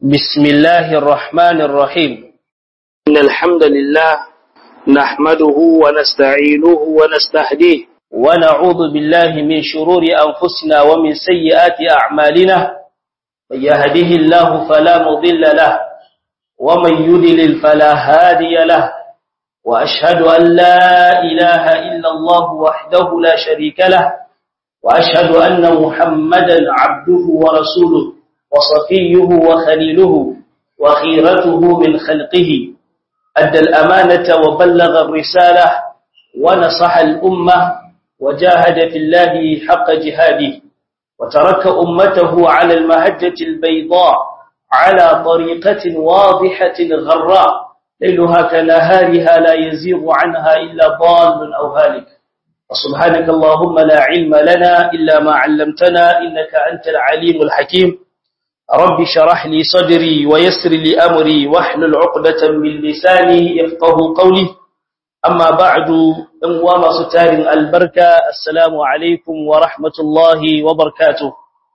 بسم الله الرحمن الرحيم إن الحمد لله نحمده ونستعينه ونستهديه ونعوذ بالله من شرور أنفسنا ومن سيئات أعمالنا من يهده الله فلا مضل له ومن يدلل فلا هادي له وأشهد أن لا إله إلا الله وحده لا شريك له وأشهد أن محمدا عبده ورسوله وصفيه وخليله وخيرته من خلقه أدى الأمانة وبلغ الرسالة ونصح الأمة وجاهد في الله حق جهاده وترك أمته على المهجة البيضاء على طريقة واضحة غراء ليلها كنهارها لا يزيغ عنها إلا ضال أو هالك وسبحانك اللهم لا علم لنا إلا ما علمتنا إنك أنت العليم الحكيم رب شرح لي صدري ويسر لي أمري واحلل عقدة من لساني يفقه قولي أما بعد أموام ستار البركة السلام عليكم ورحمة الله وبركاته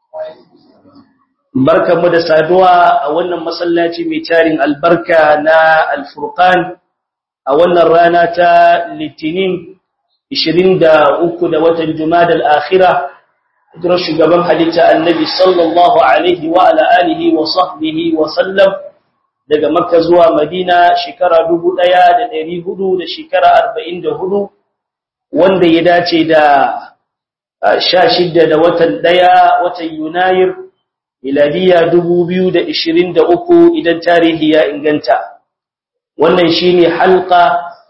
barka mu da saduwa a wannan masallaci mai tarin albarka na alfurqan a wannan rana ta litinin 23 da watan jumada al-akhirah hijirar shugaban halitta annabi sallallahu alaihi wa ala alihi wa sahbihi wa sallam daga makka zuwa madina shekara 1400 da shekara 44 wanda ya dace da 16 da watan daya watan yunayir miladiya 2023 idan tarihi ya inganta wannan shine halqa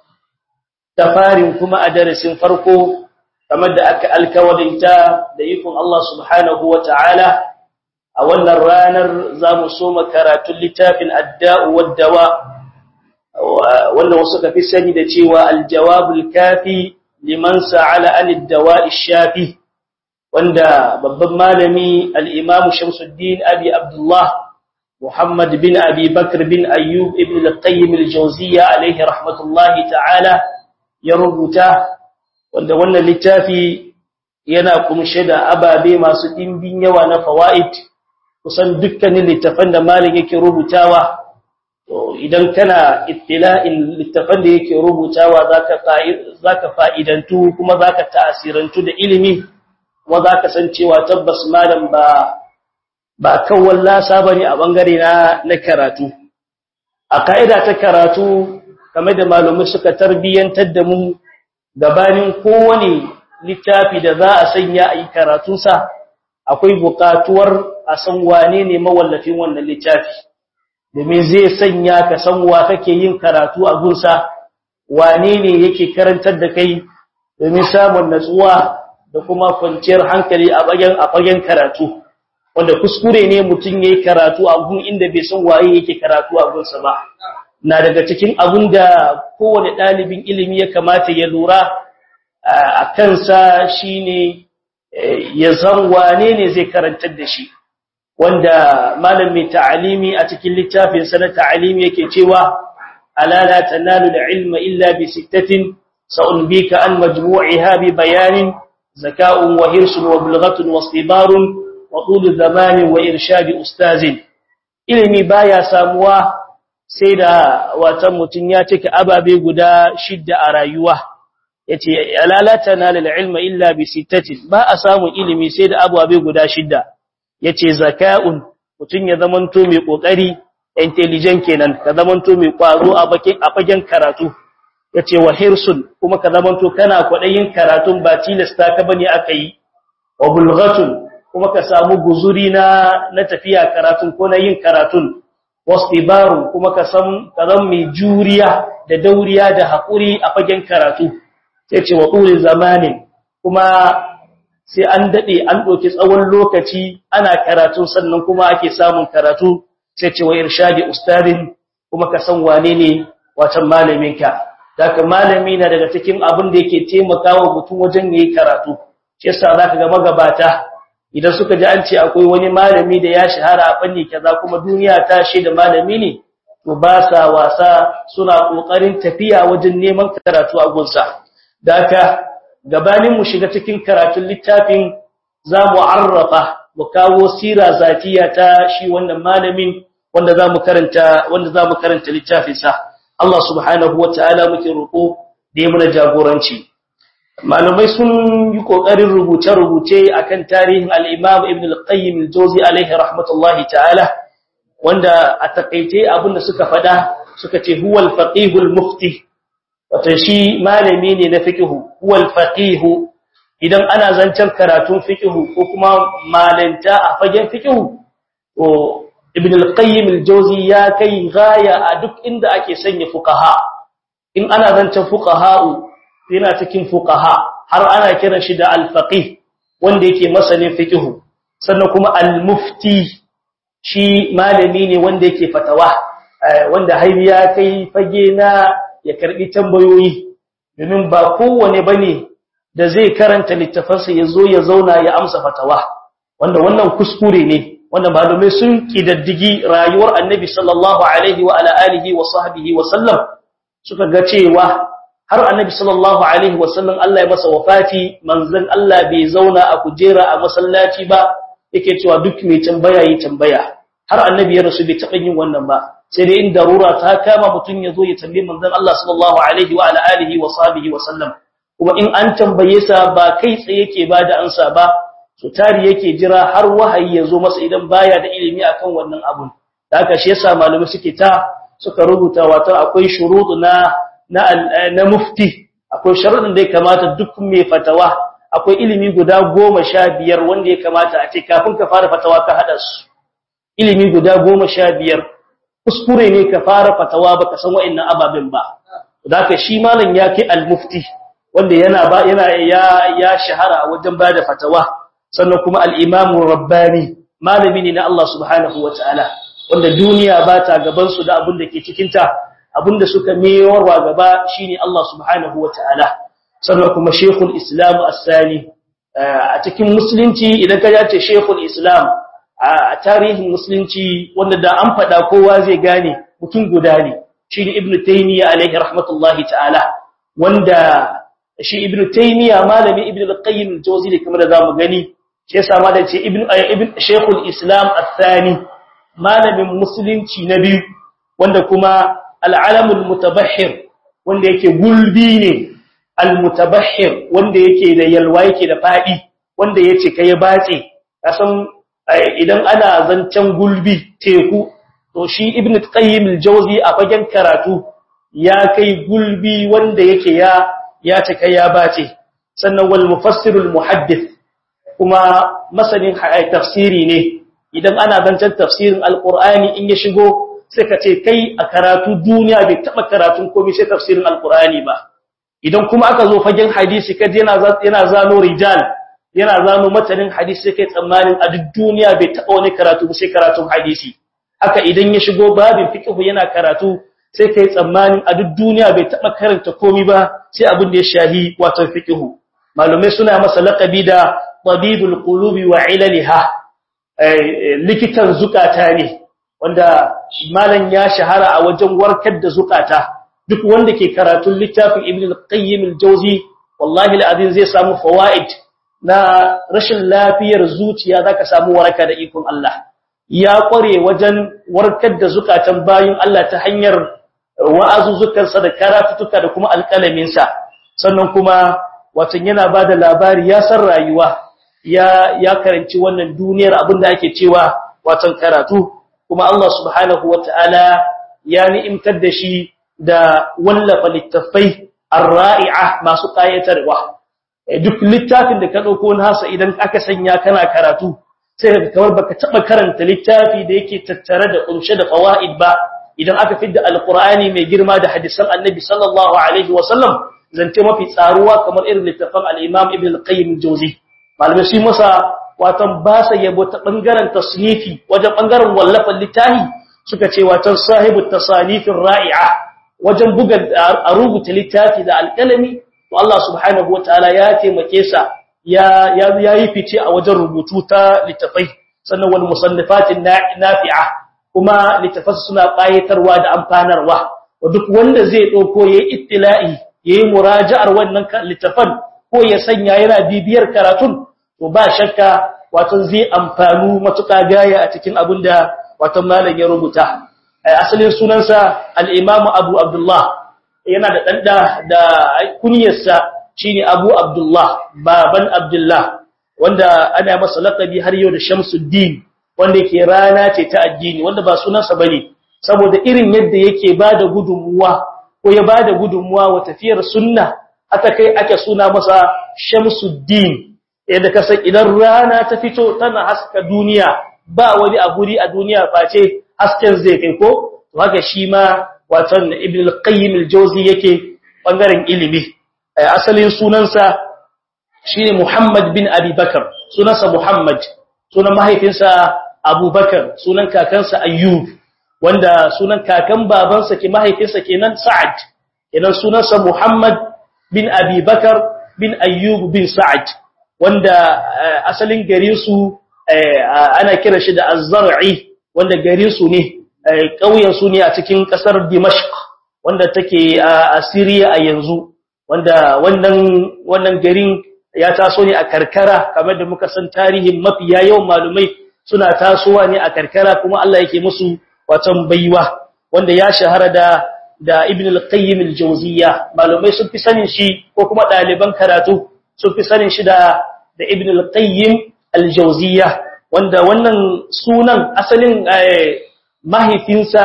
ta farin kuma a darasin farko kamar da aka alkawarinta da ikon Allah subhanahu wa ta'ala a wannan ranar za mu soma karatun littafin adda'u waddawa wanda wasu ka fi sani da cewa aljawabul kafi liman sa'ala anid dawa'i shafi wanda babban malami al-imam Shamsuddin Abi Abdullah Muhammad bin Abi Bakr bin Ayyub ibn al-Qayyim al-Jawziyya alayhi rahmatullahi ta'ala ya rubuta wanda wannan littafi yana kumshe da ababe masu dimbin yawa na fawaid kusan dukkanin littafan da malik yake rubutawa to idan kana ittila'in littafan da yake rubutawa zaka zaka fa'idantu kuma zaka ta'asirantu da ilimi kuma zaka san cewa tabbas malam ba ba kawai lasa bane a bangare na na karatu a kaida ta karatu kamar da malumai suka tarbiyantar da mu gabanin kowane littafi da za a sanya a yi karatunsa akwai buƙatuwar a san wane ne mawallafin wannan littafi domin zai sanya ka san wa kake yin karatu a gunsa wane ne yake karantar da kai domin samun natsuwa da kuma kwanciyar hankali a bagen a bagen karatu wanda kuskure ne mutum yayi karatu a gun inda bai san waye yake karatu a gunsa ba na daga cikin abin da kowane ɗalibin ilimi ya kamata ya lura a kansa shine ya san wane ne zai karantar da shi wanda malamin ta'alimi a cikin littafin sa na ta'alimi yake cewa ala la tanalu al-ilma illa bi sittatin sa'unbika an majmu'iha bi bayanin zaka'un wa hirsun wa bulghatun wa istibarun wa tul zamanin wa irshadi ustazin ilimi baya samuwa sai da watan mutum ya cika ababe guda shidda a rayuwa yace alalata na lil ilma illa bi sittatin ba a samun ilimi sai da ababe guda shidda yace zaka'un mutum ya zamanto mai kokari intelligent kenan ka zamanto mai kwazo a bakin a fagen karatu yace wa hirsun kuma ka zamanto kana kwadayin karatun ba tilasta ka bane aka yi wa bulghatun kuma ka samu guzuri na na tafiya karatun ko na yin karatun wastibaru kuma ka san ka zan mai juriya da dauriya da haƙuri a fagen karatu sai ce wa tsulin zamanin kuma sai an daɗe an ɗauki tsawon lokaci ana karatu sannan kuma ake samun karatu sai ce wa irshadi ustadin kuma ka san wane ne wacan malaminka daga malami na daga cikin abin da yake taimakawa mutum wajen yayi karatu shi yasa zaka ga magabata idan suka ji an ce akwai wani malami da ya shahara a fanni kaza kuma duniya ta da malami ne to ba sa wasa suna kokarin tafiya wajen neman karatu a gunsa daka gabanin mu shiga cikin karatun littafin za mu arrafa mu kawo sira zatiya ta shi wannan malamin wanda zamu karanta wanda zamu karanta littafin sa Allah subhanahu wataala muke roko da ya muna jagoranci malamai sun yi kokarin rubuce-rubuce akan tarihin al-Imam Ibn al-Qayyim al-Jawzi alaihi rahmatullahi ta'ala wanda a takeice abinda suka fada suka ce huwal faqihul mufti wato shi malami ne na fiqhu huwal faqihu idan ana zancen karatun fiqhu ko kuma malanta a fagen fiqhu to ibn al-qayyim al-jawzi ya kai gaya a duk inda ake sanya fuqaha in ana zancen fuqaha yana cikin fuqaha har ana kiran shi da al-faqih wanda yake masanin fiqhu sannan kuma al-mufti shi malami ne wanda yake fatawa wanda har ya kai fage na ya karbi tambayoyi domin ba kowane bane da zai karanta littafansa ya zo ya zauna ya amsa fatawa wanda wannan kuskure ne wanda malamai sun kidaddigi rayuwar annabi sallallahu alaihi wa ala alihi wa sahbihi wa sallam suka ga cewa har annabi sallallahu alaihi wa sallam Allah ya masa wafati manzon Allah bai zauna a kujera a masallaci ba yake cewa duk mai tambaya yi tambaya har annabi ya rasu bai taɓa yin wannan ba sai dai in darura ta kama mutum ya zo ya tambaye manzon Allah sallallahu alaihi wa ala alihi wa sahbihi wa sallam kuma in an tambaye sa ba kai tsaye yake bada ansa ba to tari yake jira har wahayi ya zo masa idan baya da ilimi akan wannan abun da haka shi yasa malamai suke ta suka rubuta wato akwai shuruɗu na na na mufti akwai sharuɗin da ya kamata duk mai fatawa akwai ilimi guda goma sha biyar wanda ya kamata a ce kafin ka fara fatawa ka haɗa su ilimi guda goma sha biyar kuskure ne ka fara fatawa baka san wa'annan ababen ba da haka shi malam ya kai al-mufti wanda yana ba yana ya ya shahara wajen bada fatawa sannan kuma al-imam rabbani malami ne na Allah subhanahu wataala wanda duniya ba ta gaban su da abin da ke cikin ta abin da suka mewarwa gaba shine Allah subhanahu wataala sannan kuma shaykhul islam as-sani a cikin musulunci idan ka ce shaykhul islam a tarihin musulunci wanda da an fada kowa zai gane mutum guda ne shine ibnu taymiya alaihi rahmatullahi ta'ala wanda shi ibnu taymiya malami ibnu al-qayyim al-jawzi ne kamar da zamu gani shi yasa malam ce ibnu ibn shaykhul islam athani malamin musulunci na biyu wanda kuma al-alam al-mutabahhir wanda yake gulbi ne al-mutabahhir wanda yake da yalwa yake da fadi wanda yace kai batse kasan idan ana zancen gulbi teku to shi ibnu qayyim al-jawzi a fagen karatu ya kai gulbi wanda yake ya ya cika ya bace sannan wal mufassirul muhaddith kuma masanin tafsiri ne idan ana zancen tafsirin alqur'ani in ya shigo sai ka ce kai a karatu duniya bai taba karatun komai sai tafsirin alqur'ani ba idan kuma aka zo fagen hadisi kaje yana yana zano rijal yana zano matanin hadisi sai kai tsammanin a duk duniya bai taba wani karatu ba sai karatun hadisi haka idan ya shigo babin fiqh yana karatu sai kai tsammanin a duk duniya bai taba karanta komai ba sai abin da ya shahi wato fiqhu malumai suna masa laqabi da tabibul qulubi wa ilaliha likitan zukata ne wanda malan ya shahara a wajen warkar da zukata duk wanda ke karatun littafin ibn al-qayyim al-jawzi wallahi al-azim zai samu fawaid na rashin lafiyar zuciya zaka samu waraka da ikon Allah ya kware wajen warkar da zukatan bayin Allah ta hanyar wa'azuzzukansa da karatutuka da kuma alƙalaminsa sannan kuma watan yana ba da labari ya san rayuwa ya ya karanci wannan duniyar abin da ake cewa watan karatu kuma Allah subhanahu wata'ala ya ni'imtar da shi da wallafa littafai ar-ra'i'a masu ƙayatarwa duk littafin da ka dauko nasa idan aka sanya kana karatu sai ka kawar baka taba karanta littafi da yake tattare da kunshe da fawaid ba idan aka fidda alqur'ani mai girma da hadisan annabi sallallahu alaihi wasallam zance mafi tsaruwa kamar irin littafin al-imam ibn al-qayyim al-jawzi malamai su masa watan ba sa yabo ta bangaren tasnifi wajen bangaren wallafan littafi suka ce watan sahibu tasanifin ra'i'a wajen buga a rubuta littafi da alƙalami to Allah subhanahu wataala ya taimake sa ya ya yi fice a wajen rubutu ta littafai sannan wal musannifatin nafi'a kuma littafansu suna ƙayatarwa da amfanarwa wa duk wanda zai ɗauko ya yi ittila'i ya yi muraja'ar wannan littafan ko ya sanya yana bibiyar karatun to ba shakka wato zai amfanu matuƙa gaya a cikin abin da wato malam ya rubuta asalin sunansa al-Imam Abu Abdullah yana da danda da kunyarsa shine Abu Abdullah baban Abdullah wanda ana masa laqabi har yau da Shamsuddin wanda yake rana ce ta addini wanda ba sunansa bane saboda irin yadda yake bada gudunmuwa ko ya bada gudunmuwa wa tafiyar sunna aka kai ake suna masa Shamsuddin yadda ka san idan rana ta fito tana haska duniya ba wani a guri a duniya face hasken zai kai ko to haka shi ma watan Ibn al-Qayyim al-Jawzi yake bangaren ilimi asalin sunansa shine Muhammad bin Abi Bakar sunansa Muhammad sunan mahaifinsa Abu Bakar sunan kakansa Ayyub wanda sunan kakan babansa ke mahaifinsa kenan Sa'ad kenan sunansa Muhammad bin Abi Bakar bin Ayyub bin Sa'ad wanda asalin garin su ana kira shi da Az-Zar'i wanda garin su ne ƙauyen su ne a cikin ƙasar Dimashq wanda take a Syria a yanzu wanda wannan wannan garin ya taso ne a karkara kamar da muka san tarihin mafiya yawan malumai suna tasowa ne a karkara kuma Allah yake musu watan baiwa wanda ya shahara da da Ibn al-Qayyim al-Jawziyya malumai sun fi sanin shi ko kuma ɗaliban karatu sun fi sanin shi da da Ibn al-Qayyim al-Jawziyya wanda wannan sunan asalin mahaifinsa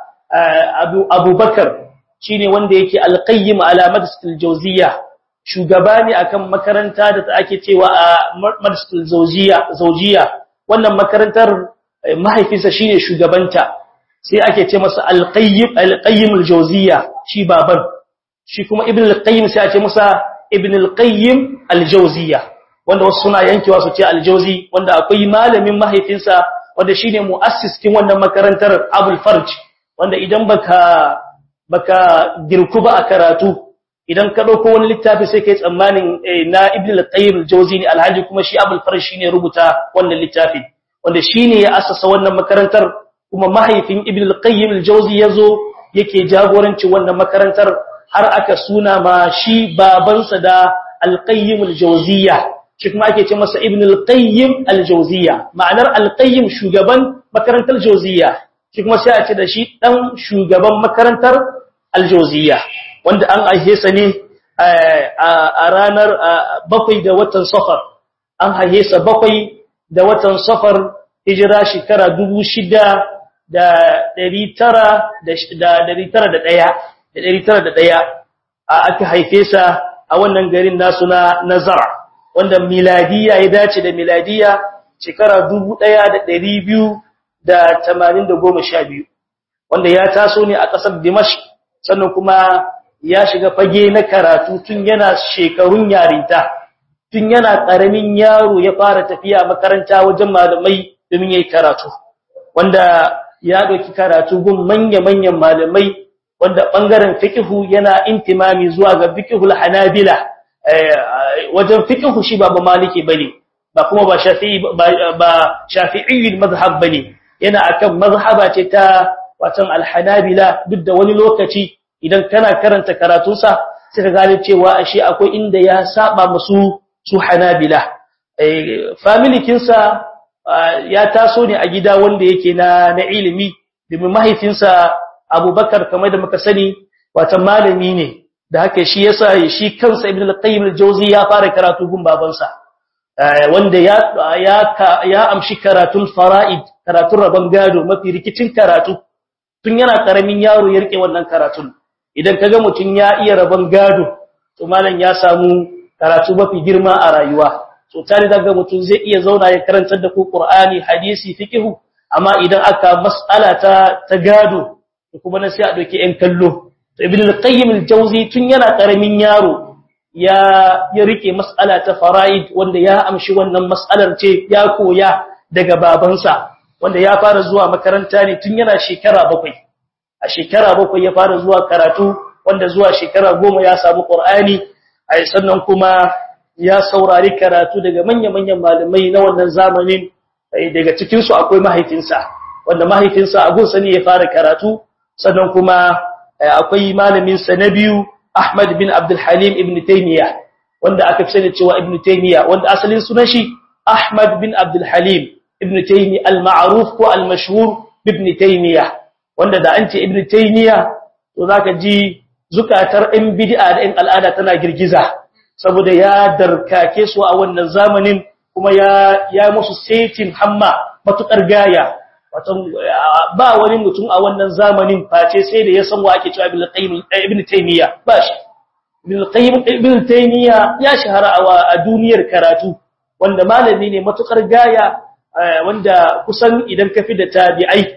Abu Abubakar shine wanda yake al-Qayyim ala Madrasatul Jawziyya shugaba ne akan makaranta da ake cewa a Madrasatul Zawjiyya Zawjiyya wannan makarantar mahaifinsa shine shugabanta sai ake ce masa al-Qayyim al-Qayyim al-Jawziyya shi baban shi kuma Ibn al-Qayyim sai ake masa Ibn al-Qayyim al-Jawziyya wanda wasu suna yankewa su ce al-Jawzi wanda akwai malamin mahaifinsa wanda shine muassis kin wannan makarantar Abul Farj wanda idan baka baka girku ba a karatu idan ka dauko wani littafi sai kai tsammanin na Ibn al-Qayyim al-Jawzi ne alhaji kuma shi Abul Farj shine rubuta wannan littafi wanda shine ya assasa wannan makarantar kuma mahaifin Ibn al-Qayyim al-Jawzi yazo yake jagoranci wannan makarantar har aka suna ma shi babansa da al-Qayyim al-Jawziyya shi kuma ake ce masa Ibn al-Qayyim al-Jawziyya ma'anar al-Qayyim shugaban makarantar Jawziyya shi kuma sai a ce da shi dan shugaban makarantar al-Jawziyya wanda an aihe sa ne a ranar bakwai da watan Safar an haihe sa bakwai da watan Safar hijira shekara dubu shida da ɗari tara da ɗari tara da ɗaya da ɗari tara da ɗaya a aka haife sa a wannan garin nasu na Nazara wanda miladiya ya dace da miladiya shekara dubu ɗaya da ɗari biyu da tamanin da goma sha biyu wanda ya taso ne a ƙasar Dimash sannan kuma ya shiga fage na karatu tun yana shekarun yarinta tun yana ƙaramin yaro ya fara tafiya makaranta wajen malamai domin yayi karatu wanda ya ɗauki karatu gun manya-manyan malamai wanda ɓangaren fiqhu yana intimami zuwa ga fiqhul hanabila wajen fiqhu shi ba ba maliki bane ba kuma ba shafi'i ba shafi'i mazhab bane yana akan mazhaba ce ta watan alhanabila duk da wani lokaci idan kana karanta karatunsa sai ka gane cewa ashe akwai inda ya saba musu su hanabila family kinsa ya taso ne a gida wanda yake na na ilimi domin mahaifinsa Abubakar kamar da muka sani watan malami ne da haka shi yasa shi kansa Ibn al-Qayyim al-Jawzi ya fara karatu gun babansa wanda ya ya ya amshi karatun fara'id karatun rabon gado mafi rikicin karatu tun yana karamin yaro ya rike wannan karatun idan kaga mutun ya iya rabon gado to malam ya samu karatu mafi girma a rayuwa so tare daga mutun zai iya zauna ya karantar da ku Qur'ani hadisi fiqh amma idan aka mas'ala ta ta gado kuma na sai a doke ɗan kallo to ibn al-qayyim al-jawzi tun yana karamin yaro ya ya rike mas'ala ta fara'id wanda ya amshi wannan mas'alar ce ya koya daga babansa wanda ya fara zuwa makaranta ne tun yana shekara bakwai a shekara bakwai ya fara zuwa karatu wanda zuwa shekara goma ya samu qur'ani ai sannan kuma ya saurari karatu daga manya-manyan malamai na wannan zamanin daga cikin su akwai mahaifinsa wanda mahaifinsa a gunsa ne ya fara karatu sannan kuma akwai malamin sa na biyu Ahmad bin Abdul Halim ibn Taymiyyah wanda aka fi sani cewa ibn Taymiyyah wanda asalin sunan shi Ahmad bin Abdul Halim ibn Taymiyyah al-ma'ruf ko al-mashhur ibn taymiya wanda da an ce ibn taymiya to zaka ji zukatar ɗin bid'a da ɗin al'ada tana girgiza saboda ya darkake su a wannan zamanin kuma ya ya musu setin hamma matukar gaya wato ba wani mutum a wannan zamanin face sai da ya san wa ake cewa ibn qayyim ibn taymiya ba shi ibn qayyim ibn taymiya ya shahara a duniyar karatu wanda malami ne matukar gaya wanda kusan idan ka fi da tabi'ai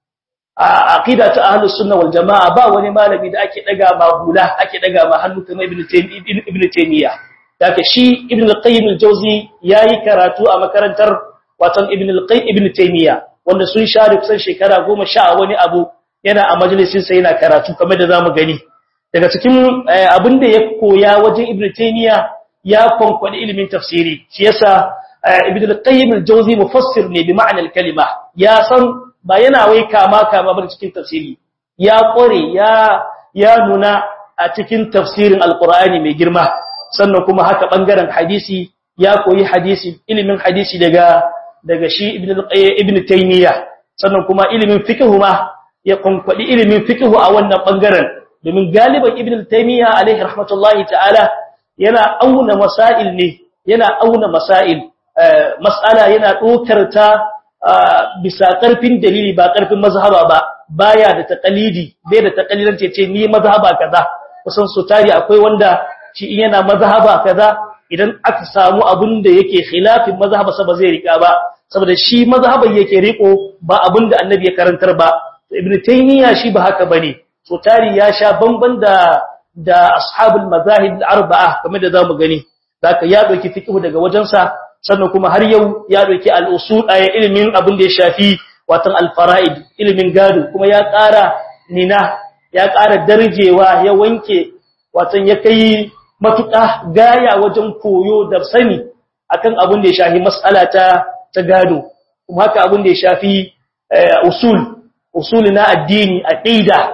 a aqida ta ahlus sunna wal jamaa ba wani malami da ake daga ma hula ake daga ma hannu kamar ibn taymiya ibn taymiya daga shi ibn al-qayyim al-jawzi yayi karatu a makarantar watan ibn al-qayyim ibn taymiya wanda sun share kusan shekara 10 sha wani abu yana a majalisin sa yana karatu kamar da zamu gani daga cikin abin da ya koya wajen ibn taymiya ya konkwadi ilimin tafsiri shi yasa ibn al-qayyim al-jawzi mufassir ne bi ma'anar kalima ya san ba yana wai kama kama ba cikin tafsiri ya kore ya ya nuna a cikin tafsirin alqur'ani mai girma sannan kuma haka bangaren hadisi ya koyi hadisi ilimin hadisi daga daga shi ibn ibn taymiya sannan kuma ilimin fiqh ma ya konkwadi ilimin fiqh a wannan bangaren domin galiban ibn taymiya alaihi rahmatullahi ta'ala yana auna masail ne yana auna masail mas'ala yana dokar ta bisa karfin dalili ba karfin mazhaba ba baya da taqalidi bai da taqalidan ce ce ni mazhaba kaza kusan su tari akwai wanda shi in yana mazhaba kaza idan aka samu abin da yake khilafin mazhaba sa ba zai rika ba saboda shi mazhaban yake riko ba abin da annabi ya karantar ba ibnu taymiya shi ba haka bane so tari ya sha bamban da da ashabul mazahib al-arba'a kamar da zamu gani zaka ya dauki fiqh daga wajensa sannan kuma har yau ya dauki al-usul ay ilimin abin da ya shafi watan al-fara'id ilimin gado kuma ya ƙara nina ya ƙara darjewa ya wanke watan ya kai matuƙa gaya wajen koyo da sani akan abin da ya shafi mas'ala ta ta gado kuma haka abin da ya shafi usul usul na addini aqida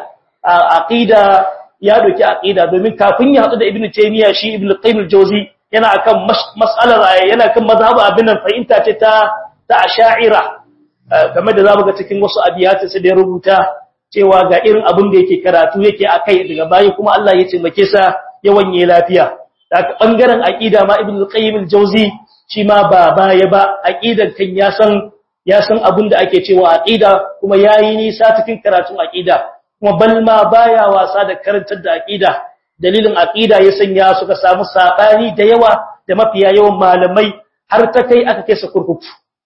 aqida ya doki aqida domin kafin ya hadu da ibnu taymiya shi ibnu qayyim al-jawzi yana akan mas'alar yana kan mazhabu abin nan fahimta ce ta ta asha'ira kamar da zamu ga cikin wasu abiyatu sai da rubuta cewa ga irin abin da yake karatu yake akai daga bayi kuma Allah ya taimake sa ya wanye lafiya daga bangaren aqida ma ibnu qayyim al-jawzi shi ma ba baya ba aqidan kan ya san ya san abin da ake cewa aqida kuma yayi nisa cikin karatun aqida kuma balma baya wasa da karantar da aqida dalilin aqida ya sanya suka samu sabani da yawa da mafiya yawan malamai har ta kai aka kai su kurkuku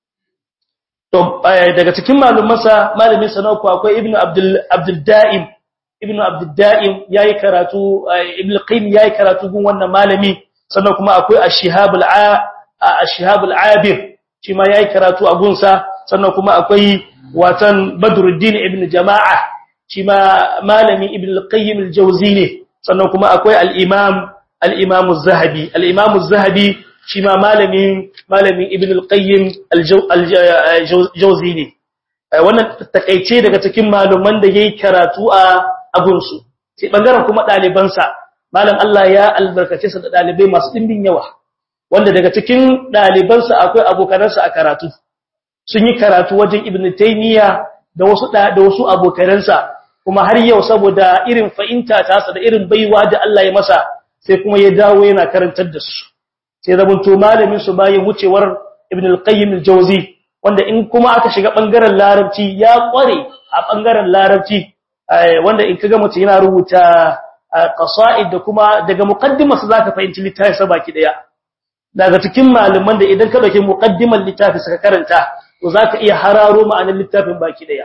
to daga cikin malumansa malamin sa nauku akwai ibnu abdul abdul daim ibnu abdul daim yayi karatu ibnu qayyim yayi karatu gun wannan malami sannan kuma akwai ash-shihab al-ashihab al-abir shi ma yayi karatu a gunsa sannan kuma akwai watan badruddin ibnu jama'a shi ma malami ibnu al-qayyim al-jawzi ne sannan kuma akwai al-imam al-imam az-zahabi al-imam az-zahabi shi ma malamin malamin ibn al-qayyim al-jawzi ne wannan takeice daga cikin maluman da yayi karatu a abunsu sai bangaren kuma dalibansa malam Allah ya albarkace sa da dalibai masu dimbin yawa wanda daga cikin dalibansa akwai abokanansa a karatu sun yi karatu wajen ibn taymiya da wasu da wasu abokanansa kuma har yau saboda irin fa'inta tasa da irin baiwa da Allah ya masa sai kuma ya dawo yana karantar da su sai zabunto malamin su bayan wucewar ibn al-qayyim al-jawzi wanda in kuma aka shiga bangaren larabci ya kware a bangaren larabci wanda in kaga mutum yana rubuta qasaid da kuma daga muqaddimar sa zaka fahimci littafin sa baki daya daga cikin malaman da idan ka dauki muqaddimar littafin sa ka karanta to zaka iya hararo ma'anar littafin baki daya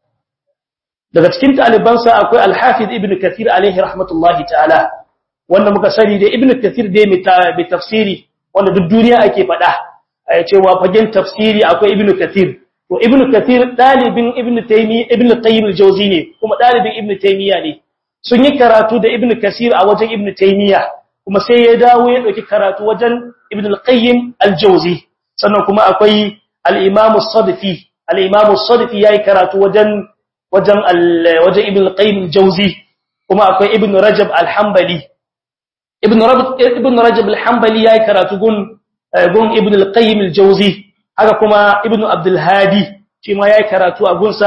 daga cikin talibansa akwai al-hafiz ibn kathir alaihi rahmatullahi ta'ala wanda muka sani da ibn kathir dai mai tafsiri wanda duk duniya ake faɗa cewa fagen tafsiri akwai ibn kathir to ibn kathir dalibin ibn taymi ibn qayyim al-jawzi ne kuma dalibin ibn taymiya ne sun yi karatu da ibn kathir a wajen ibn taymiya kuma sai ya dawo ya dauki karatu wajen ibn al-qayyim al-jawzi sannan kuma akwai al-imam as-sadfi al-imam as-sadfi yayi karatu wajen wajen wajen ibn al-qayyim al-jawzi kuma akwai ibn rajab al-hanbali ibn rajab ibn rajab al-hanbali yayi karatu gun gun ibn al-qayyim al-jawzi haka kuma ibn abdul hadi shi ma yayi karatu a gunsa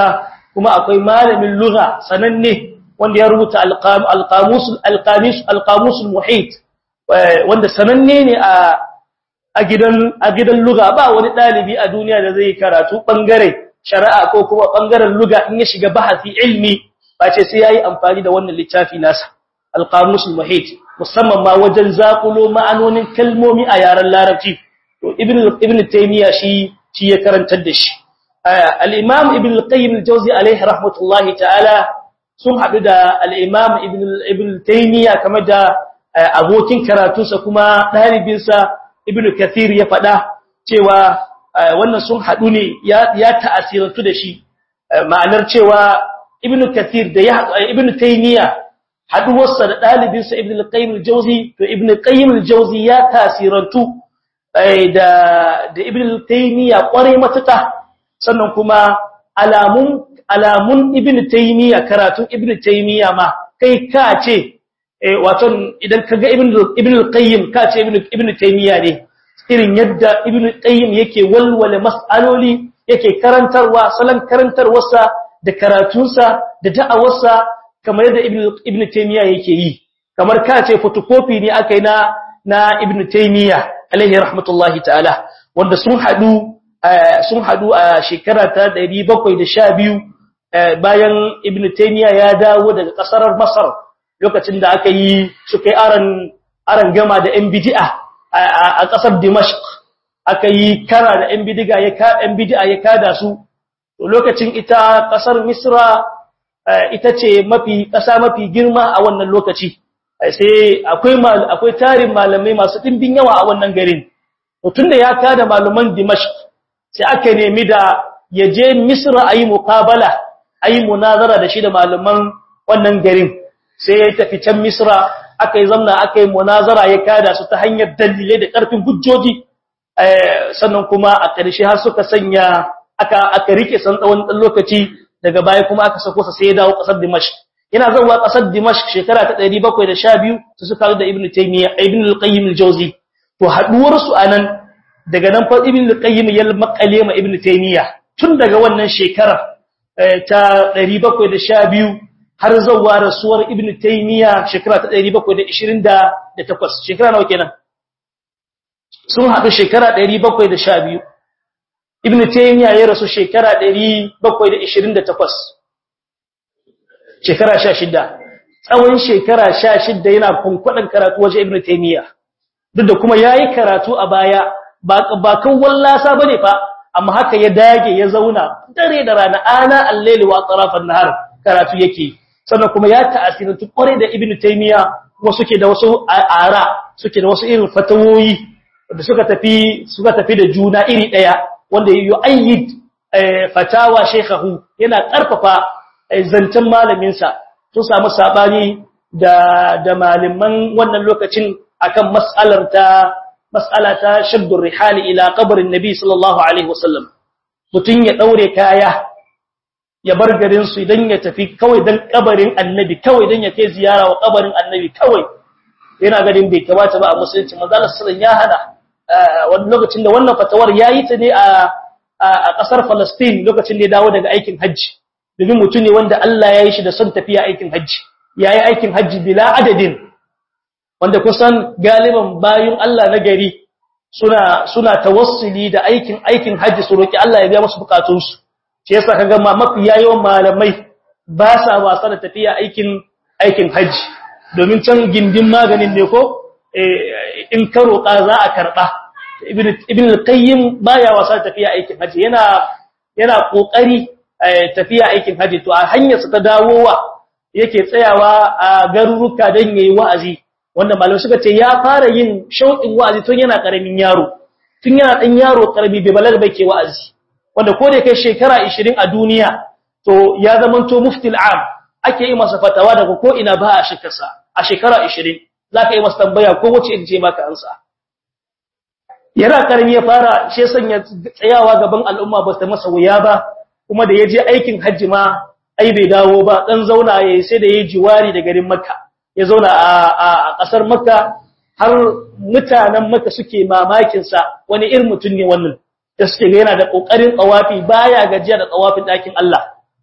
kuma akwai malamin lugha sananne wanda ya rubuta al-qamus al-qamus al-qamus al-muhit wanda sananne ne a a gidan a gidan lugha ba wani dalibi a duniya da zai karatu bangare shari'a ko kuma bangaren lugha in ya shiga bahasi ilmi ba ce sai yayi amfani da wannan littafi nasa al-qamus al-muhit musamman ma wajen zakulo ma'anonin kalmomi a yaren larabci to ibn ibn taymiya shi shi ya karantar da shi al-imam ibn al-qayyim al-jawzi alayhi rahmatullahi ta'ala sun hadu da al-imam ibn ibn taymiya kamar da abokin karatunsa kuma dalibinsa ibn kathir ya faɗa cewa wannan sun hadu ne ya ya ta'asirantu da shi ma'anar cewa ibn kathir da ya ibn taymiya haduwarsa da ɗalibinsa ibn al-qayyim al-jawzi to ibn al-qayyim al-jawzi ya tasirantu da da ibn al-taymiya kware matuka sannan kuma alamun alamun ibn taymiya karatun ibn taymiya ma kai ka ce wato idan kaga ibn ibn al-qayyim ka ce ibn ibn taymiya ne irin yadda ibn al-qayyim yake walwala mas'aloli yake karantarwa salon karantarwarsa da karatunsa da da'awarsa kamar yadda ibn taymiya yake yi kamar ka ce photocopy ne aka yi na na ibn taymiya alaihi rahmatullahi ta'ala wanda sun hadu sun hadu a shekara ta 712 bayan ibn taymiya ya dawo daga kasar masar lokacin da aka yi suka yi aran aran gama da yan bid'a a kasar dimashq aka yi kara da yan bid'a ya ka yan bid'a ya kada su lokacin ita kasar misra ita ce mafi ƙasa mafi girma a wannan lokaci sai akwai akwai tarin malamai masu dimbin yawa a wannan garin tunda ya kada malaman Dimashq sai aka nemi da ya je Misra ayi muqabala ayi munazara da shi da malaman wannan garin sai ya tafi can Misra aka yi zamna aka yi munazara ya kada su ta hanyar dalilai da ƙarfin hujjoji sannan kuma a ƙarshe har suka sanya aka aka rike san tsawon dan lokaci daga baya kuma aka sako sa sai ya dawo kasar Dimashq yana zuwa kasar Dimashq shekara ta 712 su suka da Ibn Taymiyyah Ibn al-Qayyim al-Jawzi to haduwar su anan daga nan fa Ibn al-Qayyim ya makale ma Ibn Taymiyyah tun daga wannan shekara ta 712 har zuwa rasuwar Ibn Taymiyyah shekara ta 728 shekara nawa kenan sun haɗu shekara 712 Ibn Taymiyyah ya rasu shekara 728 shekara 16 tsawon shekara 16 yana kunkudan karatu waje Ibn Taymiyyah duk da kuma yayi karatu a baya ba ba kan wallasa bane fa amma haka ya dage ya zauna dare da rana ana al-layli wa atrafan nahar karatu yake sannan kuma ya ta'asirantu kware da Ibn Taymiyyah kuma suke da wasu ara suke da wasu irin fatawoyi da suka tafi suka tafi da juna iri daya wanda yi ayyid fatawa shekahu yana karfafa zancen malaminsa sun samu sabani da da malaman wannan lokacin akan mas'alar ta mas'ala ta shaddur rihali ila qabrin nabi sallallahu alaihi wasallam mutun ya daure kaya ya bar garin su idan ya tafi kawai dan kabarin annabi kawai dan ya kai ziyara wa kabarin annabi kawai yana garin bai kamata ba a musulunci manzo Allah sallallahu alaihi wasallam ya hada wani lokacin da wannan fatawar yayi ta ne a a ƙasar Palestine lokacin da ya dawo daga aikin hajji domin mutum ne wanda Allah ya yi shi da son tafiya aikin hajji ya yi aikin hajji bila adadin wanda kusan galiban bayan Allah na gari suna suna tawassuli da aikin aikin hajji su roki Allah ya biya musu bukatunsu shi yasa kaga ma mafi yawan malamai ba sa wasa da tafiya aikin aikin hajji domin can gindin maganin ne ko in ka roƙa za a karɓa ibn al-qayyim baya wasa tafiya aikin haji yana yana kokari tafiya aikin haji to a hanyar sa ta dawowa yake tsayawa a garuruka dan yayi wa'azi wanda malamai suka ce ya fara yin shauƙin wa'azi tun yana karamin yaro tun yana dan yaro karami bai balaga bai ke wa'azi wanda ko da kai shekara 20 a duniya to ya zamanto muftil am ake yi masa fatawa daga ko ina ba a shekarsa a shekara 20 zaka yi masa tambaya ko wace in je maka ansa yana karami ya fara shi sanya tsayawa gaban al'umma ba ta masa wuya ba kuma da yaje aikin hajji ma ai bai dawo ba dan zauna yayi sai da yayi jiwari da garin makka ya zauna a kasar makka har mutanen makka suke mamakin sa wani irin mutum ne wannan da suke ga yana da kokarin tsawafi baya gajiya da tsawafin dakin Allah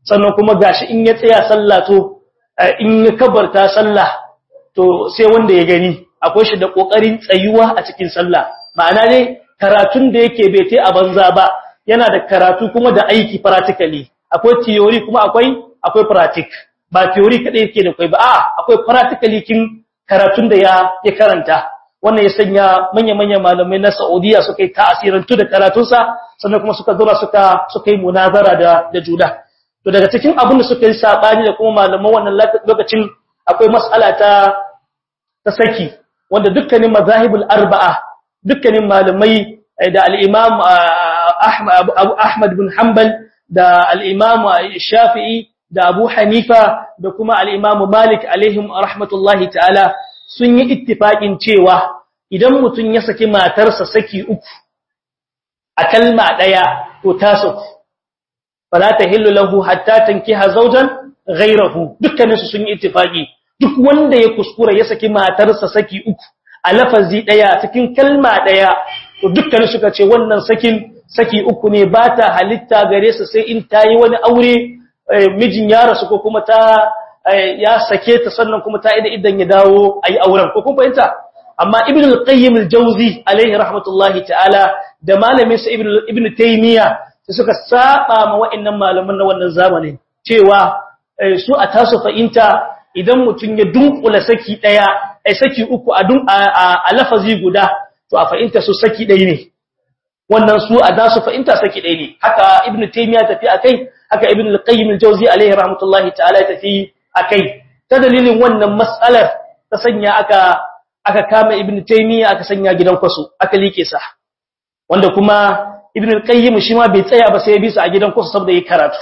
sannan kuma gashi in ya tsaya sallah to in ya kabarta sallah to sai wanda ya gani akwai shi da kokarin tsayuwa a cikin sallah ma'ana ne karatun da yake bai tai a banza ba yana da karatu kuma da aiki practically akwai theory kuma akwai akwai practic ba theory kadai yake da kai ba a akwai practically kin karatun da ya ya karanta wannan ya sanya manya-manyan malamai na Saudiya suka yi ta'asirantu da karatunsa sannan kuma suka zura suka suka yi munazara da da juna to daga cikin abin da suka yi sabani da kuma malaman wannan lokacin akwai mas'ala ta ta saki wanda dukkanin mazahibul arba'a dukkanin malamai da al-imam Ahmad Ahmad bin Hanbal da al-imam Shafi'i da Abu Hanifa da kuma al-imam Malik alaihim rahmatullahi ta'ala sun yi ittifaqin cewa idan mutun ya saki matarsa saki uku a kalma daya to ta saku fala tahillu lahu hatta tankiha zawjan ghayrahu dukkanin su sun yi ittifaqi duk wanda ya kuskura ya saki matarsa saki uku a lafazi daya cikin kalma daya to dukkanin suka ce wannan sakin saki uku ne ba ta halitta gare su sai in tayi wani aure mijin ya rasu ko kuma ta ya sake ta sannan kuma ta ida idan ya dawo ayi auren ko kun fahimta amma ibn al-qayyim al-jawzi alaihi rahmatullahi ta'ala da malamin sa ibn ibn taymiya suka saba ma wa'annan malaman na wannan zamanin cewa su a tasu fa'inta idan mutum ya dunkula saki daya ai saki uku a dun a lafazi guda to a fa'inta su saki daya ne wannan su a dasu fa'inta saki daya ne haka ibn taymiya tafi akai haka ibn al-qayyim al-jawzi alaihi rahmatullahi ta'ala tafi akai ta dalilin wannan mas'alar ta sanya aka aka kama ibn taymiya aka sanya gidan kwaso aka like sa wanda kuma ibn al-qayyim shi ma bai tsaya ba sai ya bi su a gidan kwaso saboda yi karatu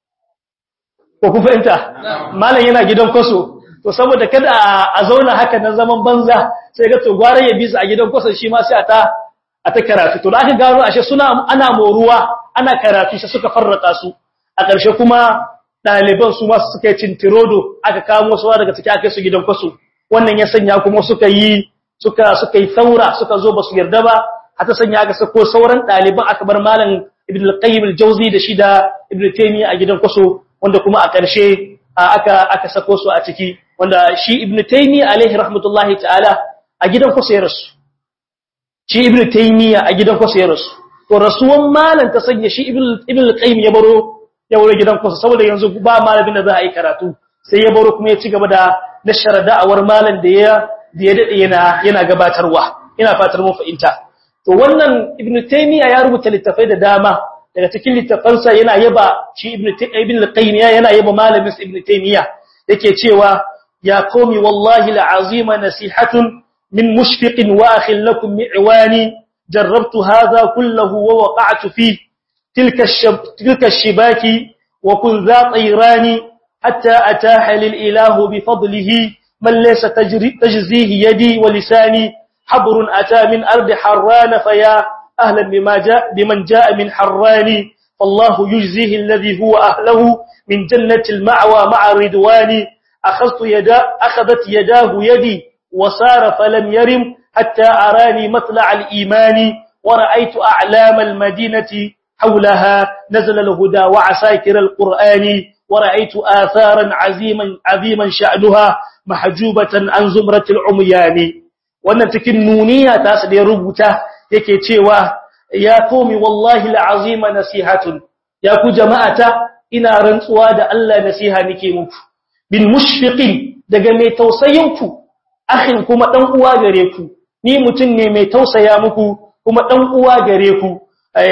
ko ku fahimta malam yana gidan kwaso to saboda kada a zauna haka nan zaman banza sai ga to gware ya bi su a gidan kwaso shi ma sai a ta a ta karatu to da aka gano ashe suna ana moruwa ana karatu sai suka farraka su a ƙarshe kuma ɗaliban su ma suka yi cintirodo aka kamo su daga ciki aka su gidan kwaso wannan ya sanya kuma suka yi suka suka yi saura suka zo ba su yarda ba hata sanya aka sako sauran ɗaliban aka bar malam ibn al-qayyim al-jawzi da shi da ibn taymiya a gidan kwaso wanda kuma a ƙarshe aka aka sako su a ciki wanda shi ibn taymiya alaihi rahmatullahi ta'ala a gidan kwaso ya rasu shi ibn taymiya a gidan kwaso ya rasu to rasuwan malam ta sanya shi ibn ibn al-qayyim ya baro ya baro gidan kwaso saboda yanzu ba malamin da za a yi karatu sai ya baro kuma ya ci gaba da nashara da'awar malam da ya da ya dade yana yana gabatarwa ina fatar mun fahimta to wannan ibn taymiya ya rubuta littafai da dama daga cikin littafansa yana yaba shi ibn ibn al-qayyim yana yaba malamin ibn taymiya yake cewa ya qawmi wallahi al'azima nasihatun min mushfiqin wa akhil lakum mi'wani jarrabtu hadha kullahu wa waqa'tu fi tilka tilka ash-shibaki wa kun za tayrani حتى أتاح للإله بفضله من ليس تجري تجزيه يدي ولساني حبر أتى من أرض حران فيا أهلا بما جاء بمن جاء من حران فالله يجزيه الذي هو أهله من جنة المعوى مع الردوان أخذت يدا أخذت يداه يدي وسار فلم يرم حتى أراني مطلع الإيمان ورأيت أعلام المدينة حولها نزل الهدى وعساكر القرآن ورأيت آثارا عظيما عظيما شأنها محجوبة عن زمرة العميان wannan cikin nuniya ta su da ya rubuta yake cewa ya komi wallahi al'azima nasihatun ya ku jama'ata ina rantsuwa da Allah nasiha nake muku bin mushfiqin daga mai tausayin ku akhin kuma dan uwa gare ku ni mutun ne mai tausaya muku kuma dan uwa gare ku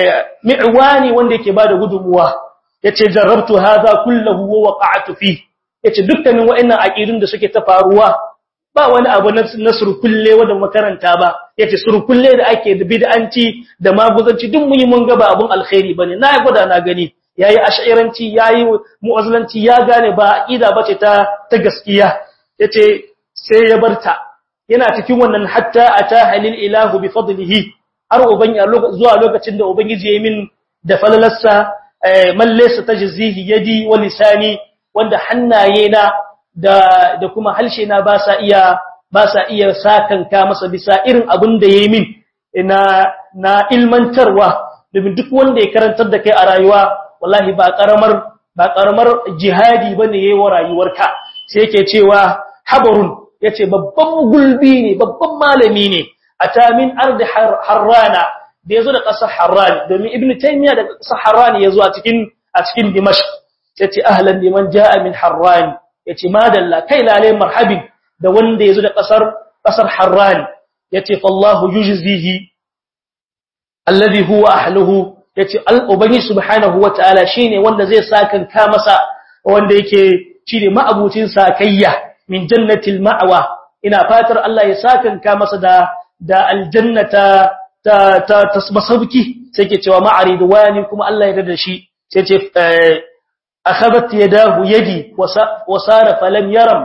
mi'wani wanda yake bada gudunmuwa yace jarrabtu hadha kullahu wa waqa'tu fi yace dukkanin wa'annan aqidun da suke ta faruwa ba wani abu na surkulle wanda makaranta ba yace surkulle da ake da bid'anci da maguzanci duk mun yi mun ga ba abun alkhairi bane na yi gwada na gani yayi ash'iranci yayi mu'azzilanci ya gane ba aqida bace ta ta gaskiya yace sai ya barta yana cikin wannan hatta ata halil ilahu bi fadlihi har uban zuwa lokacin da ubangiji ya yi min da falalarsa man laysa tajzihi yadi wa lisani wanda hannaye na da da kuma halshe na ba sa iya ba sa iya sakanka masa bisa irin abin da yayi min na na ilmantarwa domin duk wanda ya karantar da kai a rayuwa wallahi ba karamar ba karamar jihadi bane yayi wa rayuwarka sai yake cewa habarun yace babban gulbi ne babban malami ne ata min ardi harrana da yazo da kasar harran domin ibnu taymiya da kasar harran yazo a cikin a cikin dimashq yace ahlan liman jaa min harran yace madalla kai lalai marhabin da wanda yazo da kasar kasar harran yace fallahu yujzihi alladhi huwa ahluhu yace al-ubangi subhanahu wataala shine wanda zai sakan ka masa wanda yake shine ma'abucin sakayya min jannatil ma'wa ina fatar Allah ya sakan ka masa da da aljannata ta ta tasbasabki sai ke cewa ma'aridwani kuma Allah ya yarda da shi sai ce akhadhat yadahu yadi wa sara falam yaram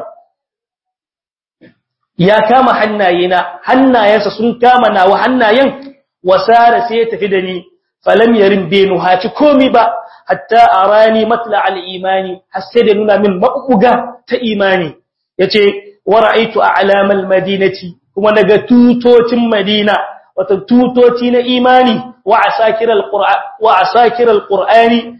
ya kama hannayena hannayensa sun kama nawa hannayen wasara sai ya tafi da ni falam yarim benu haci komi ba hatta arani matla al-imani har sai da nuna min mabuga ta imani yace wa ra'aytu a'lamal madinati kuma daga tutocin madina wata tutoci na imani wa asakiral qur'an wa asakiral qur'ani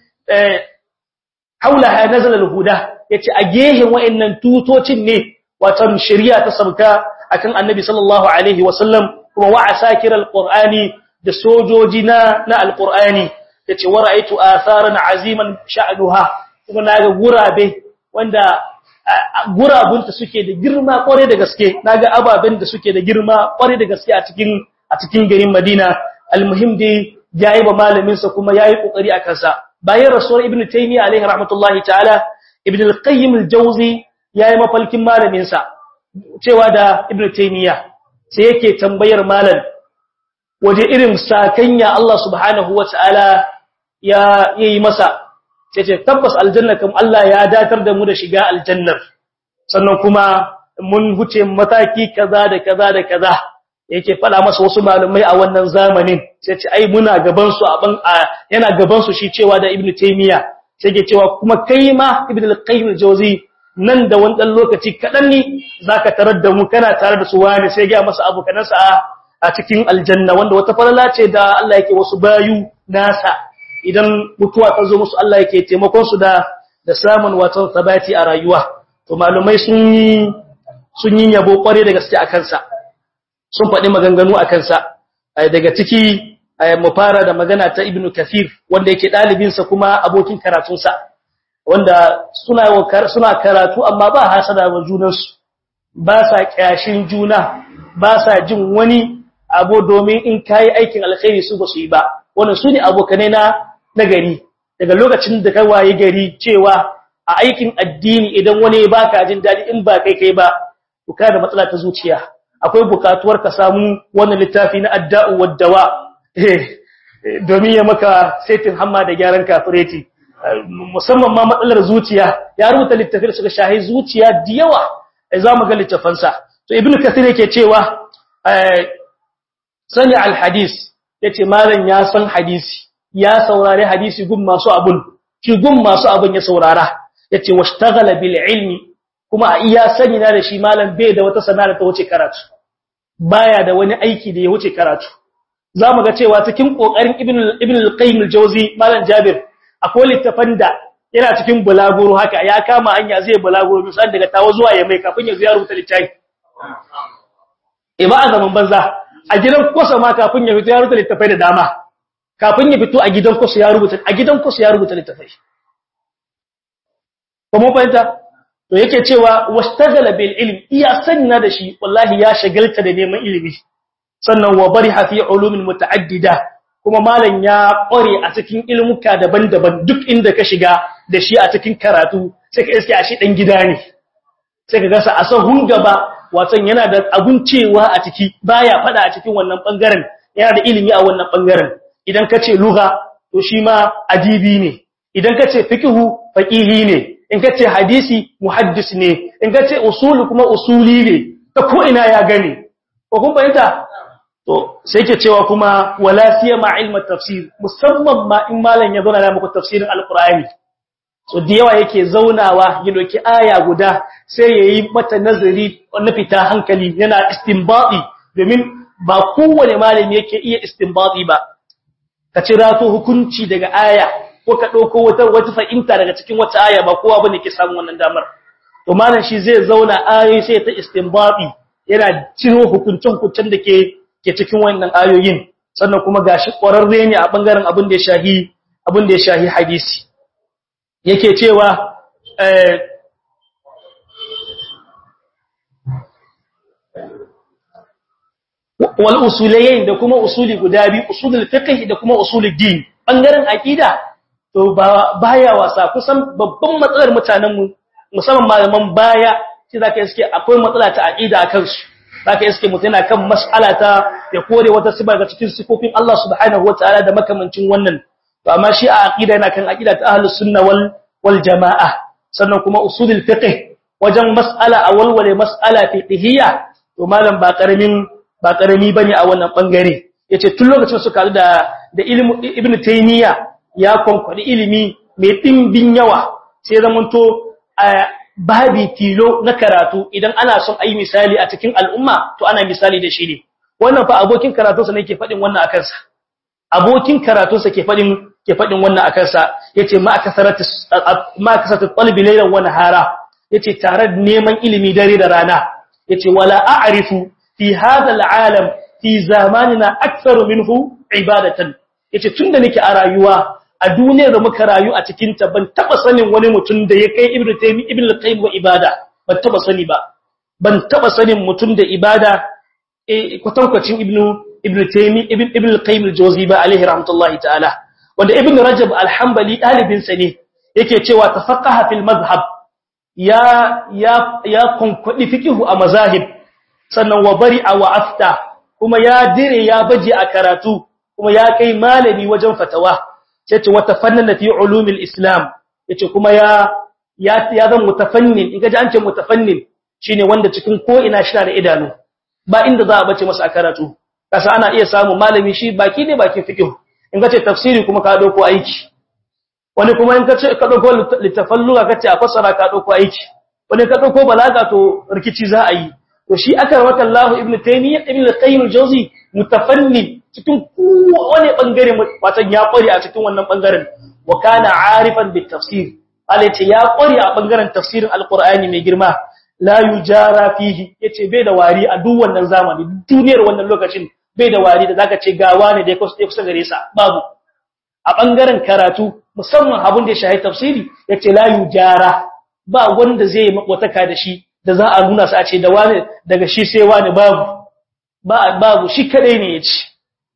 haulaha nazala al-huda yace a gehen wayannan tutocin ne watan shari'a ta sabka akan annabi sallallahu alaihi wasallam kuma wa asakiral qur'ani da sojoji na na alqur'ani yace wa ra'aytu atharan aziman sha'nuha kuma naga gurabe wanda gurabunta suke da girma kware da gaske naga ababen da suke da girma kware da gaske a cikin a cikin garin Madina almuhim dai yayi ba malamin sa kuma yayi kokari a kansa bayan rasuwar ibnu taymiya alaihi rahmatullahi ta'ala ibnu al-qayyim al-jawzi yayi mafalkin malamin sa cewa da ibnu taymiya sai yake tambayar malam waje irin sakanya Allah subhanahu wata'ala ya yi masa sai ce tabbas aljanna kam Allah ya datar da mu da shiga aljannar sannan kuma mun huce mataki kaza da kaza da kaza yake fada masa wasu malumai a wannan zamanin sai ce ai muna gaban su a ban yana gaban su shi cewa da ibnu taymiya sai ke cewa kuma kai ma ibnu al-qayyim al-jawzi nan da wani dan lokaci kadan ne zaka tarar da mu kana tare da su wani sai ga masa abokanansa a cikin aljanna wanda wata falala ce da Allah yake wasu bayu nasa idan mutuwa ta zo musu Allah yake taimakon su da da samun watan sabati a rayuwa to malumai sun yi sun yi yabo kware da gaske a kansa sun faɗi maganganu a kansa daga ciki mu fara da magana ta Ibn Kathir wanda yake ɗalibin sa kuma abokin karatun sa wanda suna suna karatu amma ba hasada wa junansu ba sa kyashin juna ba sa jin wani abu domin in kai aikin alkhairi su ba su yi ba wannan su ne abokanai na nagari daga lokacin da ka waye gari cewa a aikin addini idan wani ya baka jin dadi in ba kai kai ba to ka da matsala ta zuciya akwai bukatuwar ka samu wannan littafi na adda'u waddawa domin ya maka setin hamma da gyaran kafireti musamman ma matsalar zuciya ya rubuta littafin da suka shahi zuciya da yawa za mu ga littafansa to ibnu kathir yake cewa sani alhadis yace malam ya san hadisi ya saurari hadisi gun masu abun shi gun masu abun ya saurara yace washtaghala bil ilmi kuma a iya sani na da shi malam bai da wata sana'a ta wuce karatu baya da wani aiki da ya wuce karatu zamu ga cewa cikin kokarin ibn ibn al-qayyim al-jawzi malam jabir akwai littafan da yana cikin bulaguro haka ya kama hanya zai bulaguro misali daga tawo zuwa ya mai kafin ya ziyaru ta littafi ima a zaman banza a gidan kosa ma kafin ya fito ya rubuta littafai da dama kafin ya fito a gidan kosa ya rubuta a gidan kosa ya rubuta littafai ba mu fahimta to yake cewa wastaghala bil ilm iya sanna da shi wallahi ya shagalta da neman ilimi sannan wa bariha fi ulumin mutaaddida kuma malam ya kware a cikin ilmuka daban-daban duk inda ka shiga da shi a cikin karatu sai ka iske a shi dan gida ne sai ka gasa a sahun gaba watan yana da abun cewa a ciki baya fada a cikin wannan bangaren yana da ilimi a wannan bangaren idan ka ce lugha to shi ma adibi ne idan ka ce fiqhu faqihi ne in ka ce hadisi muhaddis ne in ka ce usulu kuma usuli ne ta ko ina ya gane ko kun bayyana to sai ke cewa kuma wala siyama ilma tafsir musamman ma in malam ya zauna da muku tafsirin alqur'ani so da yawa yake zaunawa ya doki aya guda sai yayi mata nazari na fita hankali yana istinbati domin ba kowane malami yake iya istinbati ba ka cira to hukunci daga aya ko ka dauko wata wata fa'inta daga cikin wata aya ba kowa bane ke samun wannan damar to malam shi zai zauna ayoyi sai ta istinbabi yana ciro hukuncin hukuncin da ke ke cikin wannan ayoyin sannan kuma gashi ƙwararre ne a bangaren abin da ya shahi abin da ya shahi hadisi yake cewa eh wal usulayn da kuma usuli guda biyu usulul fiqh da kuma usulul din bangaren aqida to ba baya wasa kusan babban matsalar mutanen mu musamman malaman baya shi zaka iske akwai matsala ta aqida akan su zaka iske mutum yana kan mas'ala ta ya kore wata siba ga cikin sifofin Allah subhanahu wataala da makamancin wannan to amma shi a aqida yana kan aqida ta ahlus sunna wal wal jamaa sannan kuma usulul fiqh wajen mas'ala a walwale mas'ala fiqhiyya to malam ba karamin ba karami bane a wannan bangare yace tun lokacin suka da da ilmu ibnu taymiya ya konkwadi ilimi mai dimbin yawa sai zamanto babi tilo na karatu idan ana son ayi misali a cikin al'umma to ana misali da shi ne wannan fa abokin karatunsa ne ke fadin wannan akan sa abokin karatunsa ke fadin ke fadin wannan akan sa yace ma akasaratu ma akasaratu talbi laylan wa nahara yace tare da neman ilimi dare da rana yace wala a'rifu fi hadha al'alam fi zamanina aktharu minhu ibadatan yace tunda nake a rayuwa a duniyar da muka rayu a cikin ta ban taba sanin wani mutum da ya kai ibnu taymi ibnu qayyim wa ibada ban taba sani ba ban taba sanin mutum da ibada eh kwatankwacin ibnu ibnu taymi ibn ibnu qayyim al-jawzi ba alaihi rahmatullahi ta'ala wanda ibnu rajab al-hanbali dalibin sa ne yake cewa tafaqqaha fil madhhab ya ya ya kunkwadi fiqhu a mazahib sannan wa bari'a wa afta kuma ya dire ya baje a karatu kuma ya kai malami wajen fatawa yace wata fannana fi ulumil islam yace kuma ya ya ya zan mutafannin in kaji an ce mutafannin shine wanda cikin ko ina shi da idanu ba inda za a bace masa a karatu kasa ana iya samu malami shi baki ne baki fiqh in kace tafsiri kuma ka dauko aiki wani kuma in kace ka dauko litafalluga kace a fasara ka dauko aiki wani ka dauko balaga to rikici za a yi to shi aka rawata Allah ibn Taymiyyah ibn al-Qayyim al-Jawzi mutafanni cikin kowane bangare watan ya kware a cikin wannan bangaren wa kana arifan bit tafsir Allah yace ya kware a bangaren tafsirin al-Qur'ani mai girma la yujara fihi yace bai da wari a duk wannan zamani duniyar wannan lokacin bai da wari da zaka ce gawa ne da ya kusa gare sa babu a bangaren karatu musamman abin da ya shahi tafsiri yace la yujara ba wanda zai makwataka da shi da za a nuna su a ce da wani daga shi sai wani babu babu shi kadai ne yace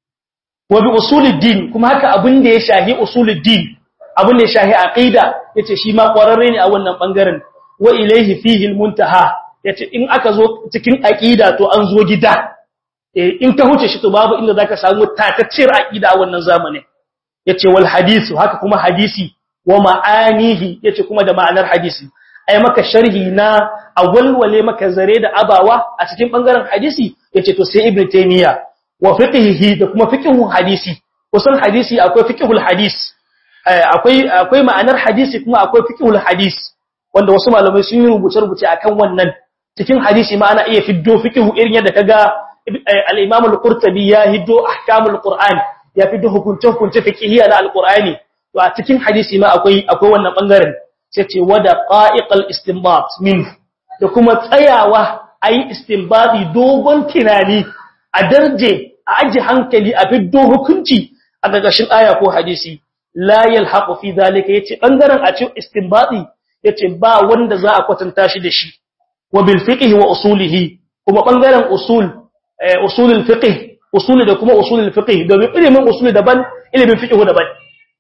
wa bi usuluddin kuma haka abin da ya shahi usuluddin abin da ya shahi aqida yace shi ma kwararre ne a wannan bangaren wa ilayhi fihi almuntaha yace in aka zo cikin aqida to an zo gida eh in ka huce shi to babu inda zaka samu tatacciyar aqida a wannan zamanin yace wal hadisu haka kuma hadisi wa ma'anihi yace kuma da ma'anar hadisi ai maka sharhi na awalwale maka zare da abawa a cikin bangaren hadisi yace to sai ibnu taymiya wa fiqhihi da kuma fiqhun hadisi kusan hadisi akwai fiqhul hadis akwai akwai ma'anar hadisi kuma akwai fiqhul hadis wanda wasu malamai sun yi rubuce rubuce akan wannan cikin hadisi ma ana iya fiddo fiqhu irin yadda kaga al-imam al-qurtubi ya hiddo ahkamul qur'an ya fiddo hukunce hukunce fiqhiyya na al-qur'ani to a cikin hadisi ma akwai akwai wannan bangaren sai ce wada qa'iqal istinbat min da kuma tsayawa ayi istinbati dogon tunani a darje a aji hankali a fiddo hukunci a gagashin aya ko hadisi la yalhaqu fi zalika yace bangaren a cikin istinbati yace ba wanda za a kwatanta shi da shi wa bil fiqh wa usulihi kuma bangaren usul usulul fiqh usuli da kuma usulul fiqh domin ilimin usuli daban ilimin fiqh daban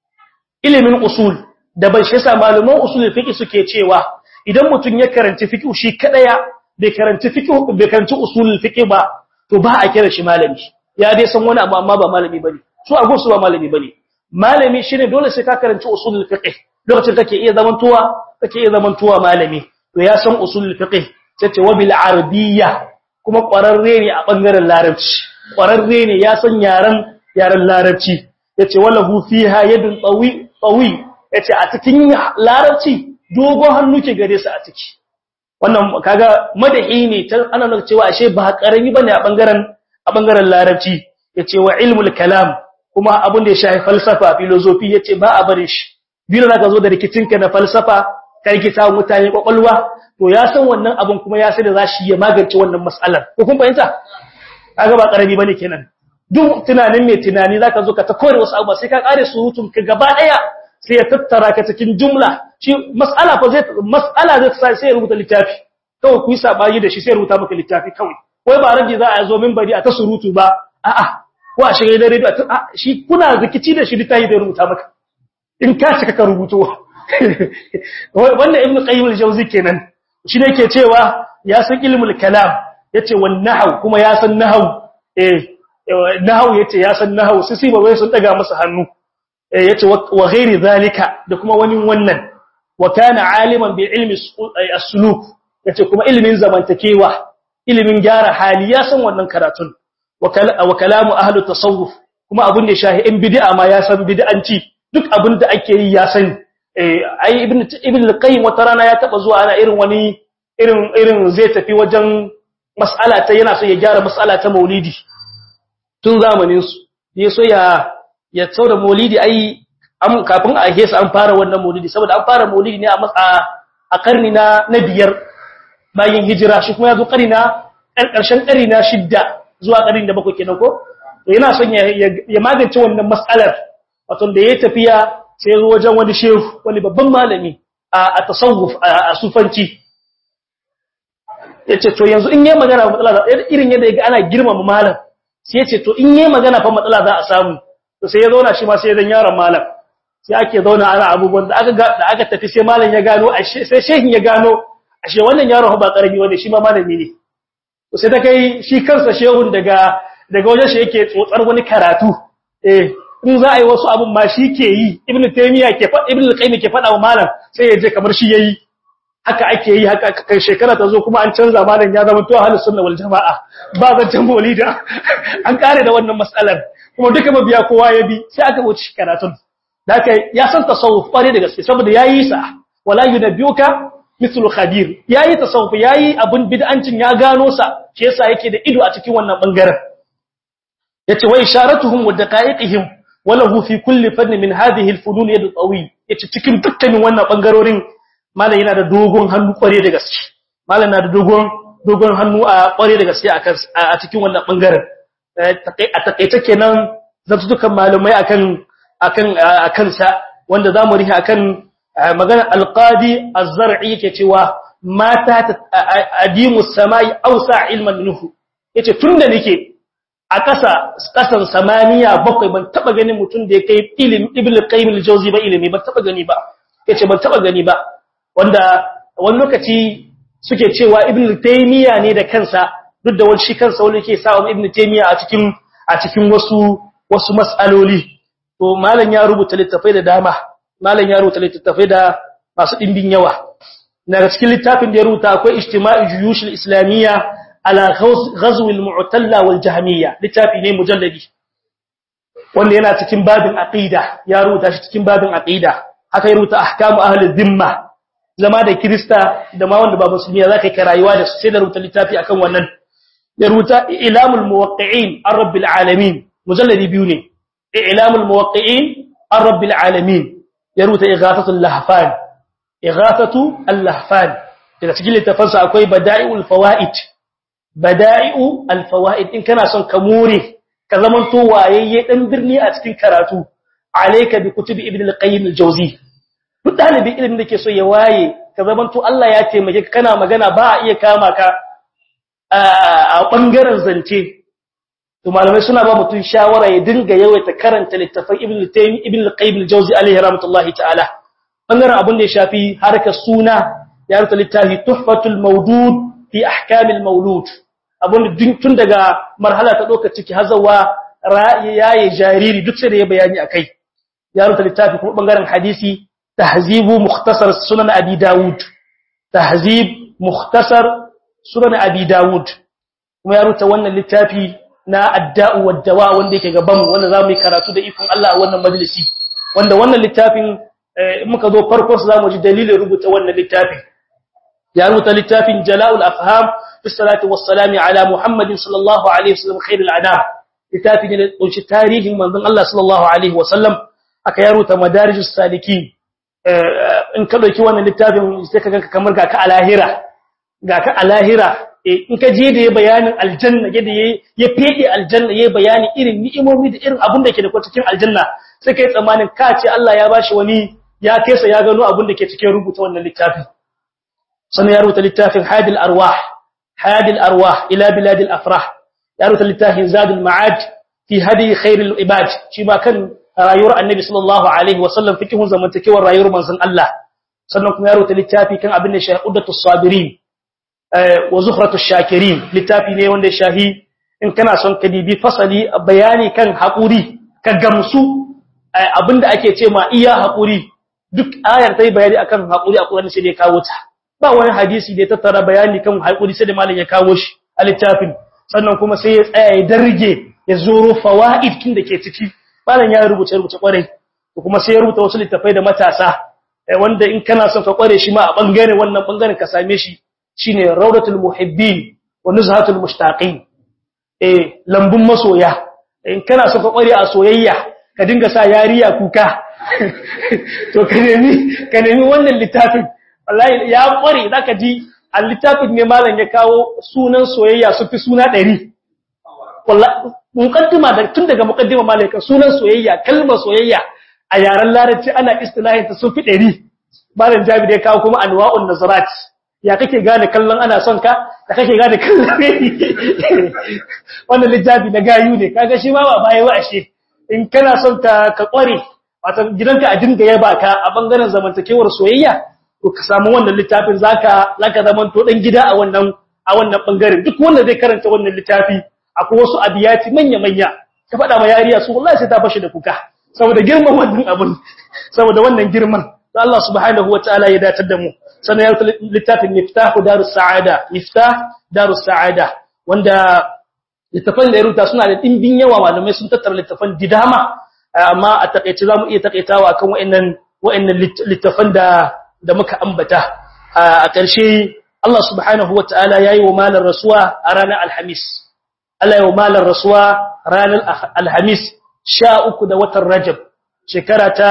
ilimin usul da ban shi sa malaman usulul fiqh suke cewa idan mutum ya karanci fiqh shi kadaya bai karanci fiqh bai karanci usulul fiqh ba to ba a kira shi malami ya dai san wani abu amma ba malami bane su a gunsu ba malami bane malami shine dole sai ka karanci usulul fiqh lokacin kake iya zamantuwa kake iya zamantuwa malami to ya san usulul fiqh sai ce wabil arabiyya kuma kwararre ne a bangaren larabci kwararre ne ya san yaran yaran larabci yace wallahu fiha yadun tawi tawi yace a cikin larabci dogon hannu ke gare su a ciki wannan kaga madahi ne ta ana nuna cewa ashe ba karami bane a bangaren a bangaren larabci yace wa ilmul kalam kuma abin da ya shafi falsafa philosophy yace ba a bare shi biyu zaka zo da rikicinka na falsafa ka rikita mutane kwakwalwa to ya san wannan abun kuma ya sai da zashi ya magance wannan mas'alar ko kun fahimta kaga ba karami bane kenan duk tunanin mai tunani zaka zo ka ta kore wasu abubuwa sai ka kare surutun ka gaba daya sai ya tattara ka cikin jumla shi mas'ala fa zai mas'ala zai sai ya rubuta littafi kawai ku yi sabani da shi sai ya rubuta maka littafi kawai wai ba rabi za a zo minbari a ta surutu ba a'a ko a shiga da radio shi kuna rikici da shi littafi da rubuta maka in ka cika ka rubuto wannan ibnu qayyim al-jawzi kenan shi ne yake cewa ya san ilmul kalam yace wan nahw kuma ya san nahw eh nahw yace ya san nahw sai sai ba sun daga masa hannu eh yace wa ghairi zalika da kuma wani wannan wa kana aliman bi ilmi as-suluk yace kuma ilmin zamantakewa ilmin gyara hali ya san wannan karatun wa kalamu ahli tasawuf kuma abun da shahi in bid'a ma ya san bid'anci duk abin da ake yi ya sani ai ibn ibn al-qayyim wata rana ya taba zuwa ana irin wani irin irin zai tafi wajen mas'ala ta yana so ya gyara mas'ala ta maulidi tun zamanin su ya so ya ya tsauda maulidi ai am kafin a hesa an fara wannan maulidi saboda an fara maulidi ne a a karni na na biyar bayan hijira shi kuma ya zo karni na karshen karni na shidda zuwa karni da bakwai kenan ko to yana son ya ya magance wannan mas'alar wato da ya tafiya sai zo wajen wani shehu wani babban malami a tasawuf a sufanci yace to yanzu in yayi magana matsala za irin yadda yaga ana girmama malam sai yace to in yayi magana fa matsala za a samu to sai ya zauna shi ma sai dan yaron malam sai ake zauna ana abubuwan da aka da aka tafi sai malam ya gano ashe sai shehin ya gano ashe wannan yaron ba karami wanda shi ma malami ne to sai ta kai shi kansa shehun daga daga wajen shi yake tsotsar wani karatu eh in za a yi wasu abun ma shi ke yi ibn taymiya ke faɗa ibn al-qayyim ke faɗa wa malam sai ya je kamar shi yayi haka ake yi haka kai shekara ta zo kuma an canza malam ya zama to ahlus sunna wal jamaa ba zancen maulida an kare da wannan mas'alar kuma duka mabiya kowa ya bi sai aka wuce karatun haka ya san tasawuf kware da gaske saboda yayi sa wala yunabbiuka mithlu khabir yayi tasawuf yayi abun bid'ancin ya gano sa shi yasa yake da ido a cikin wannan bangaren yace wa isharatuhum wa daqa'iqihim walahu fi kulli fanni min hadhihi al-funun yad tawi yace cikin dukkanin wannan bangarorin malam yana da dogon hannu kware da gaske malam na da dogon dogon hannu a kware da gaske a cikin wannan bangaren a takeice kenan zabtukan malamai akan akan akan sa wanda zamu rihi akan magana al-qadi az-zar'i yake cewa mata adimu samai awsa ilman minhu yace tunda nake a ƙasa ƙasan samaniya bakwai ban taba ganin mutum da ya kai ilim ibn qayyim al-jawzi ba ilimi ban taba gani ba yace ban taba gani ba wanda wani lokaci suke cewa ibn taymiya ne da kansa duk da wani shi kansa wani yake sa ibn taymiya a cikin a cikin wasu wasu mas'aloli to malam ya rubuta littafai da dama malam ya rubuta littafai da masu dimbin yawa daga cikin littafin da ya rubuta akwai ijtima'i juyush al-islamiyya ala ghazw al-mu'talla wal jahmiyya littafi ne mujalladi wanda yana cikin babin aqida ya rubuta shi cikin babin aqida haka ya rubuta ahkamu ahli dhimma zama da krista da ma wanda ba musulmi zaka kai rayuwa da su sai da rubuta littafi akan wannan ya rubuta ilamul muwaqqi'in ar-rabbil alamin mujalladi biyu ne ilamul muwaqqi'in ar-rabbil alamin ya rubuta ighathatul lahfan ighathatu al-lahfan daga cikin littafansa akwai bada'iul fawaid bada'i'u al-fawaid in kana son ka more ka zaman to wayayye dan birni a cikin karatu alayka bi kutubi ibn al-qayyim al-jawzi duk dalibin ilimin da ke so ya waye ka zaman to Allah ya taimake ka kana magana ba a iya kama ka a bangaren zance to malamai suna ba mutun shawara ya dinga yawaita karanta littafin ibn al-tayyib ibn al-qayyim al-jawzi alayhi rahmatullahi ta'ala bangaren abin da ya shafi harkar suna ya rubuta littafi tuhfatul mawdud fi ahkamil mawlud abun tun daga marhala ta doka ciki hazawa yayi jariri duk sai da ya bayani akai ya rubuta littafi kuma bangaren hadisi tahzibu mukhtasar sunan abi daud tahzib mukhtasar sunan abi daud kuma ya rubuta wannan littafi na adda'u wad-dawa wanda yake gaban mu wanda zamu yi karatu da ikon Allah a wannan majalisi wanda wannan littafin muka zo farko zamu ji dalilin rubuta wannan littafin ya rubuta littafin jala'ul afham fi salati wassalamu ala muhammadin sallallahu alaihi wasallam khairul anam littafin da kunshi tarihin manzon Allah sallallahu alaihi wasallam aka ya rubuta madarijus salikin in ka dauki wannan littafin sai ka ganka kamar ga ka alahira ga ka alahira in ka je da ya bayanin aljanna yadda ya fede aljanna ya bayani irin ni'imomi da irin abin da ke da cikin aljanna sai kai tsammanin ka ce Allah ya bashi wani ya kesa ya gano abin da ke cikin rubuta wannan littafin sannan ya rubuta littafin hadil arwah hadil arwah ila biladil afrah ya rubuta littafin zadul ma'ad fi hadi khairil ibad shi ma kan rayuwar annabi sallallahu alaihi wa sallam fikihun zamantakewar rayuwar manzon Allah sannan kuma ya rubuta littafi kan abin da shahudatu sabirin wa zukhratu shakirin littafi ne wanda shahi in kana son ka dibi fasali bayani kan haƙuri ka gamsu abinda ake ce ma iya haƙuri duk ayar ta yi bayani akan haƙuri a Qur'ani sai da ya kawo ta ba wani hadisi da ya tattara bayani kan haƙuri sai da malam ya kawo shi a littafin sannan kuma sai ya tsaya ya darge ya zoro fawaid kin da ke ciki malam ya rubuce rubuce kwarai kuma sai ya rubuta wasu littafai da matasa wanda in kana son ka kware shi ma a bangare wannan bangaren ka same shi shine rawdatul muhibbin wa nuzhatul mushtaqin eh lambun masoya in kana son ka kware a soyayya ka dinga sa yariya kuka to ka nemi ka nemi wannan littafin wallahi ya kware zaka ji a littafin ne malam ya kawo sunan soyayya su fi suna 100 wallahi muqaddima da tun daga muqaddima malaka sunan soyayya kalmar soyayya a yaren larabci ana istilahin ta su fi 100 malam jabi da ya kawo kuma anwa'un nazarat ya kake gane kallon ana son ka da kake gane kallon wannan littafi na gayu ne kaga shi ma ba baya wa ashe in kana son ka ka kware wato gidanka a dinga yaba ka a bangaren zamantakewar soyayya to ka samu wannan littafin zaka zaka zaman to dan gida a wannan a wannan bangaren duk wanda zai karanta wannan littafi akwai wasu abiyati manya manya ka faɗa ma yariya su wallahi sai ta fashi da kuka saboda girman wannan abun saboda wannan girman Allah subhanahu wataala ya datar da mu sannan ya littafin miftahu darus sa'ada miftah darus sa'ada wanda littafan da ya rubuta suna da dimbin yawa malamai sun tattara littafan didama amma a takeice zamu iya takeitawa kan wayannan wayannan littafan da da muka ambata a ƙarshe Allah subhanahu wataala yayi wa malar rasuwa a ranar alhamis Allah ya wa malar rasuwa ranar alhamis 13 da watan rajab shekara ta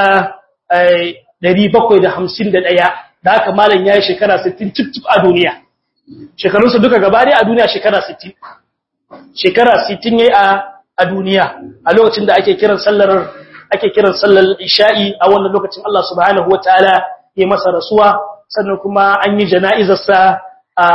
751 da haka malam yayi shekara 60 cip cip a duniya shekarunsa duka gaba a duniya shekara 60 shekara 60 yayi a a duniya a lokacin da ake kiran sallar ake kiran sallar isha'i a wannan lokacin Allah subhanahu wataala ya masa rasuwa sannan kuma an yi jana'izar sa a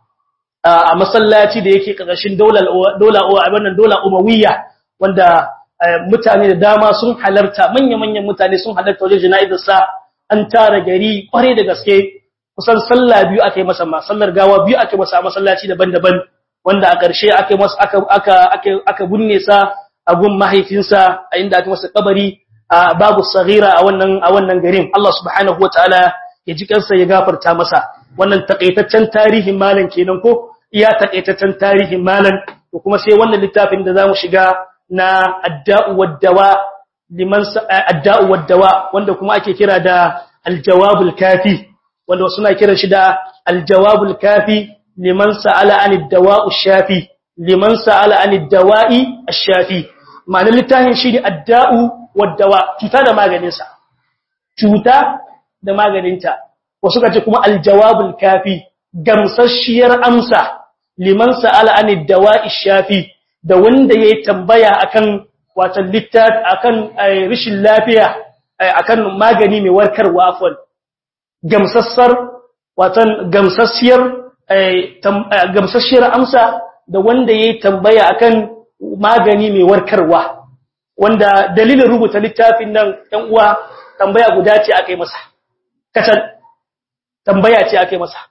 a masallaci da yake karkashin daular dola wannan dola umawiyya wanda mutane da dama sun halarta manya-manyan mutane sun halarta wajen jana'izar sa an tara gari kware da gaske kusan sallah biyu aka yi masa ma sallar gawa biyu aka yi masa a masallaci daban-daban wanda a ƙarshe aka yi masa aka aka aka aka bunne sa a gun mahaifinsa a inda aka masa kabari a babu saghira a wannan a wannan garin Allah subhanahu wataala ya ji kansa ya gafarta masa wannan takaitaccen tarihin malam kenan ko iya takaitaccen tarihin malam to kuma sai wannan littafin da zamu shiga na adda'u wad-dawa liman adda'u wad-dawa wanda kuma ake kira da al-jawabul kafi wanda suna kiran shi da al-jawabul kafi liman sa'ala anid dawa'u shafi liman sa'ala anid dawa'i ash-shafi ma'anar littafin shi ne adda'u wad-dawa cuta da maganin sa cuta da maganinta wasu kace kuma al-jawabul kafi gamsasshiyar amsa liman sa'ala anid dawa'i shafi da wanda yayi tambaya akan wato littat akan rishin lafiya akan magani mai warkarwa afwan gamsassar watan gamsassiyar gamsasshiyar amsa da wanda yayi tambaya akan magani mai warkarwa wanda dalilin rubuta littafin nan ɗan uwa tambaya guda ce akai masa kacan tambaya ce akai masa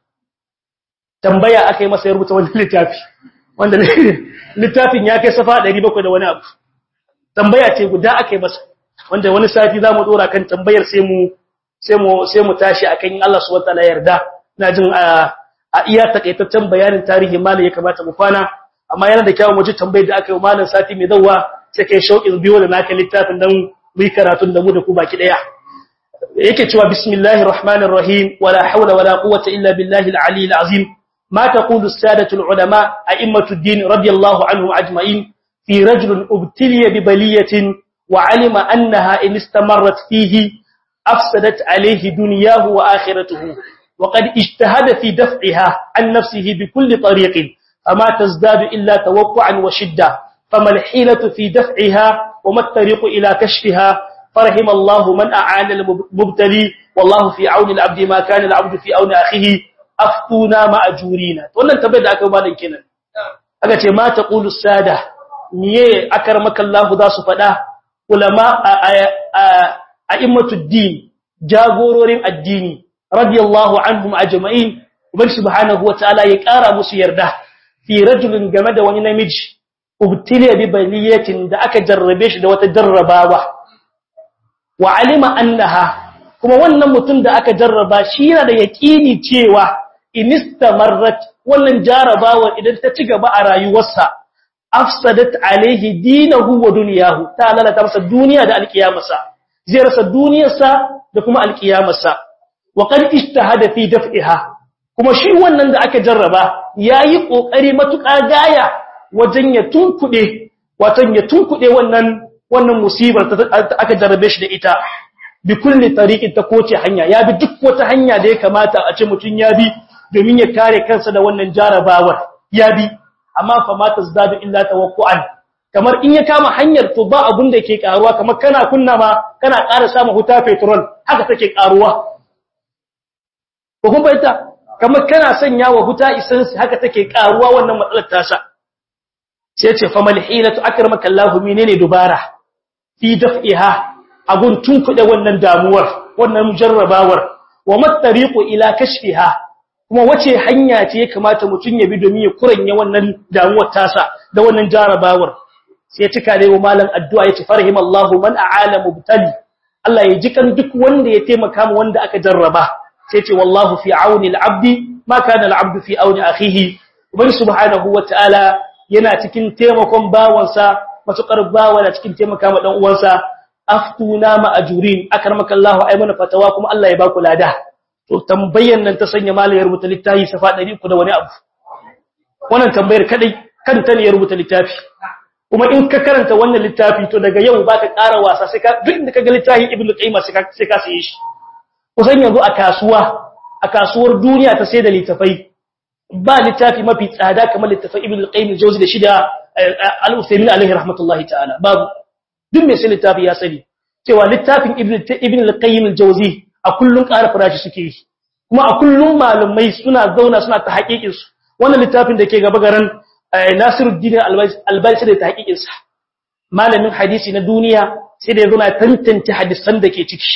tambaya akai masa ya rubuta wannan littafi wanda littafin ya kai safa 700 da wani abu tambaya ce guda akai masa wanda wani sati zamu dora kan tambayar sai mu sai mu sai mu tashi akan Allah subhanahu wataala yarda ina jin a iya takaitaccen bayanin tarihi malam ya kamata mu kwana amma yana da kyau mu ji tambayar da aka yi malam sati mai zawwa sai kai shauƙin biyo da naka littafin dan mu yi karatun da mu da ku baki daya yake cewa bismillahir rahmanir rahim wala hawla wala quwwata illa billahi al-ali al-azim ما تقول السادة العلماء أئمة الدين رضي الله عنهم أجمعين في رجل ابتلي ببلية وعلم أنها إن استمرت فيه afsadat alayhi dunyahu wa akhiratuhu wa qad ijtahada fi daf'iha an nafsihi bi kulli tariqin fama tazdadu illa tawaqqu'an wa shidda fama al-hilatu fi daf'iha wa ma at-tariqu ila kashfiha فرحم الله من أعان المبتلي والله في عون العبد ما كان العبد في عون أخيه أفتونا ما أجورينا wannan tabbai da aka bada kenan aka ce ma taqulu sada niye akramaka Allah za su fada ulama a'immatud din jagororin addini radiyallahu anhum ajma'in ubangi subhanahu wataala ya kara musu yarda fi rajulin game da wani namiji ubtiliya bi baliyatin da aka jarrabe shi da wata jarrabawa wa alima annaha kuma wannan mutum da aka jarraba shi yana da yaqini cewa inistamarrat wannan jarabawar idan ta ci gaba a rayuwarsa afsadat alaihi dinahu wa dunyahu ta lalata masa duniya da alkiyamarsa zai rasa duniyarsa da kuma alkiyamarsa wa qad ijtahada fi daf'iha kuma shi wannan da aka jarraba yayi kokari matuƙa gaya wajen ya tunkude watan ya tunkude wannan wannan musibar da aka jarrabe shi da ita bi kulli tariqin ta koce hanya ya bi duk wata hanya da ya kamata a ce mutun ya bi domin ya kare kansa da wannan jarabawar ya bi amma fa ma tazdadu illa tawaqqu'an kamar in ya kama hanyar to ba abun da yake karuwa kamar kana kunna ma kana ƙara samu huta petrol haka take karuwa ko kun bayyana kamar kana sanya wa huta isansi haka take karuwa wannan matsalar tasa sai ce fa mal hilatu akramaka Allah menene dubara fi daf'iha abun tunkuɗe wannan damuwar wannan mujarrabawar wa mattariqu ila kashfiha kuma wace hanya ce ya kamata mutun ya bi domin ya kuranye wannan damuwar tasa da wannan jarabawar sai ya cika da malam addu'a yace farhimallahu man a'ala mubtali Allah ya ji kan duk wanda ya taimaka mu wanda aka jarraba sai ce wallahu fi auni al-abdi ma kana al-abdu fi auni akhihi ubangi subhanahu wataala yana cikin taimakon bawansa matukar bawa na cikin taimaka ma dan uwansa aftuna ma ajurin akarmaka Allah ay mana fatawa kuma Allah ya baku lada to tambayar nan ta sanya malai rubuta littafi safa 300 da wani abu wannan tambayar kadai kanta ne ya rubuta littafi kuma in ka karanta wannan littafi to daga yau baka ƙara wasa sai ka duk inda kaga littafin ibnu qayyim sai ka sai ka saye shi kusan yanzu a kasuwa a kasuwar duniya ta sai da littafai ba littafi mafi tsada kamar littafin ibnu qayyim al-jawzi da shida al-usaymin alaihi rahmatullahi ta'ala babu duk mai sai littafi ya sani cewa littafin ibn al-qayyim al-jawzi a kullun ƙara farashi suke yi kuma a kullun malumai suna zauna suna ta haƙiƙin su wannan littafin da ke gaba garan Nasiruddin al-Albani sai da ta haƙiƙin sa malamin hadisi na duniya sai da ya zo na tantance hadisan da ke ciki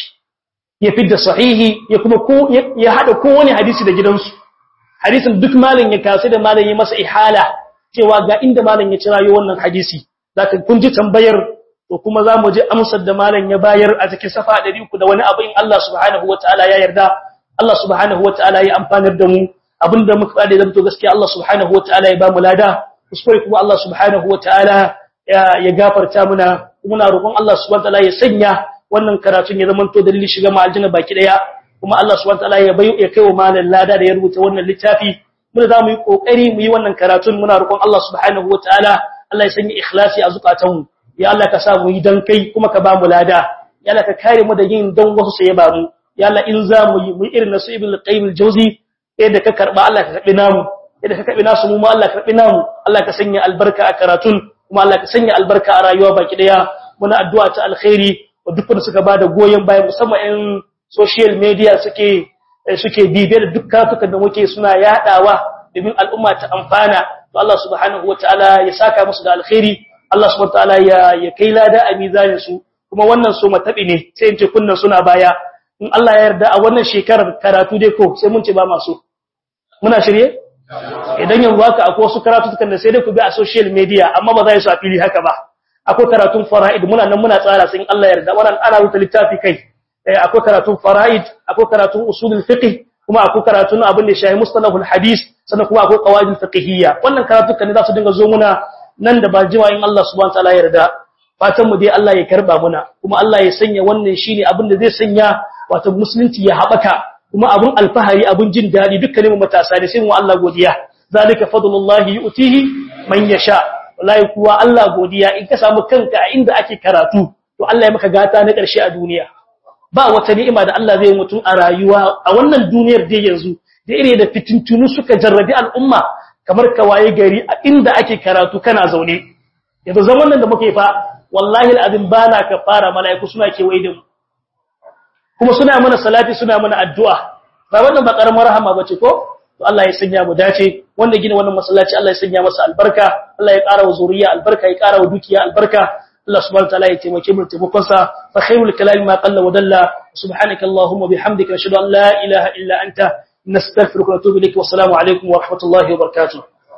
ya fidda sahihi ya kuma ko ya hada kowane hadisi da gidansu hadisin duk malam ya kasu da malam ya masa ihala cewa ga inda malam ya cirayo wannan hadisi zaka kun ji tambayar to kuma za mu je amsar da malam ya bayar a cikin safa 300 da wani abu in Allah subhanahu wataala ya yarda Allah subhanahu wataala ya amfanar da mu abinda muka fada da to gaskiya Allah subhanahu wataala ya ba mu lada kuskure kuma Allah subhanahu wataala ya gafarta muna muna roƙon Allah subhanahu wataala ya sanya wannan karatun ya zama to dalilin shiga mu aljanna baki daya kuma Allah subhanahu wataala ya bayu ya kai wa malam lada da ya rubuta wannan littafi muna za mu yi kokari mu yi wannan karatun muna roƙon Allah subhanahu wataala Allah ya sanya ikhlasi a zukatanmu ya Allah ka sa mu yi dan kai kuma ka ba mu lada ya Allah ka kare mu da yin dan wasu sai ba mu ya Allah in za mu yi mu irin nasu ibn al-qayyim al-jawzi yadda ka karba Allah ka karbi namu yadda ka karbi nasu mu ma Allah ka karbi namu Allah ka sanya albarka a karatun kuma Allah ka sanya albarka a rayuwa baki daya muna addu'a ta alkhairi wa duk wanda suka bada goyen baya musamman in social media suke suke bibiye da duk katukan da muke suna yadawa domin al'umma ta amfana to Allah subhanahu wataala ya saka musu da alkhairi Allah subhanahu wataala ya ya kai lada a mizanin su kuma wannan so matabi ne sai in ce kunnan suna baya in Allah ya yarda a wannan shekarar karatu dai ko sai mun ce ba masu muna shirye idan yanzu haka akwai wasu karatu tukan da sai dai ku bi a social media amma ba za su a fili haka ba akwai karatun fara'id muna nan muna tsara sai in Allah ya yarda wannan ana rubuta littafi kai akwai karatun fara'id akwai karatun usulul fiqh kuma akwai karatun abin da shahi mustalahul hadis sannan kuma akwai qawaidul fiqhiyya wannan karatu kan za su dinga zo muna nan da ba jima in Allah subhanahu wataala ya yarda fatan mu dai Allah ya karba muna kuma Allah ya sanya wannan shine abin da zai sanya wato musulunci ya habaka kuma abun alfahari abun jin dadi dukkanin mu matasa ne sai mu Allah godiya zalika fadlullahi yu'tihi man yasha wallahi kuwa Allah godiya in ka samu kanka a inda ake karatu to Allah ya maka gata na ƙarshe a duniya ba wata ni'ima da Allah zai mutu a rayuwa a wannan duniyar da yanzu da ire da fitintunu suka jarrabi al'umma kamar ka waye gari a inda ake karatu kana zaune yanzu zaman nan da muke fa wallahi al'azim bana ka fara mala'iku suna kewaye da mu kuma suna mana salati suna mana addu'a ba wannan ba karamar rahama bace ko to Allah ya sanya mu dace wanda gina wannan masallaci Allah ya sanya masa albarka Allah ya ƙara wa zuriya albarka ya ƙara wa dukiya albarka Allah subhanahu wa ta'ala ya taimake mu taimakon sa fa khairul kalami ma qalla wa dalla subhanaka allahumma bihamdika ashhadu an la ilaha illa anta nastaghfiruka wa natubu ilayk wa assalamu alaikum wa rahmatullahi wa barakatuh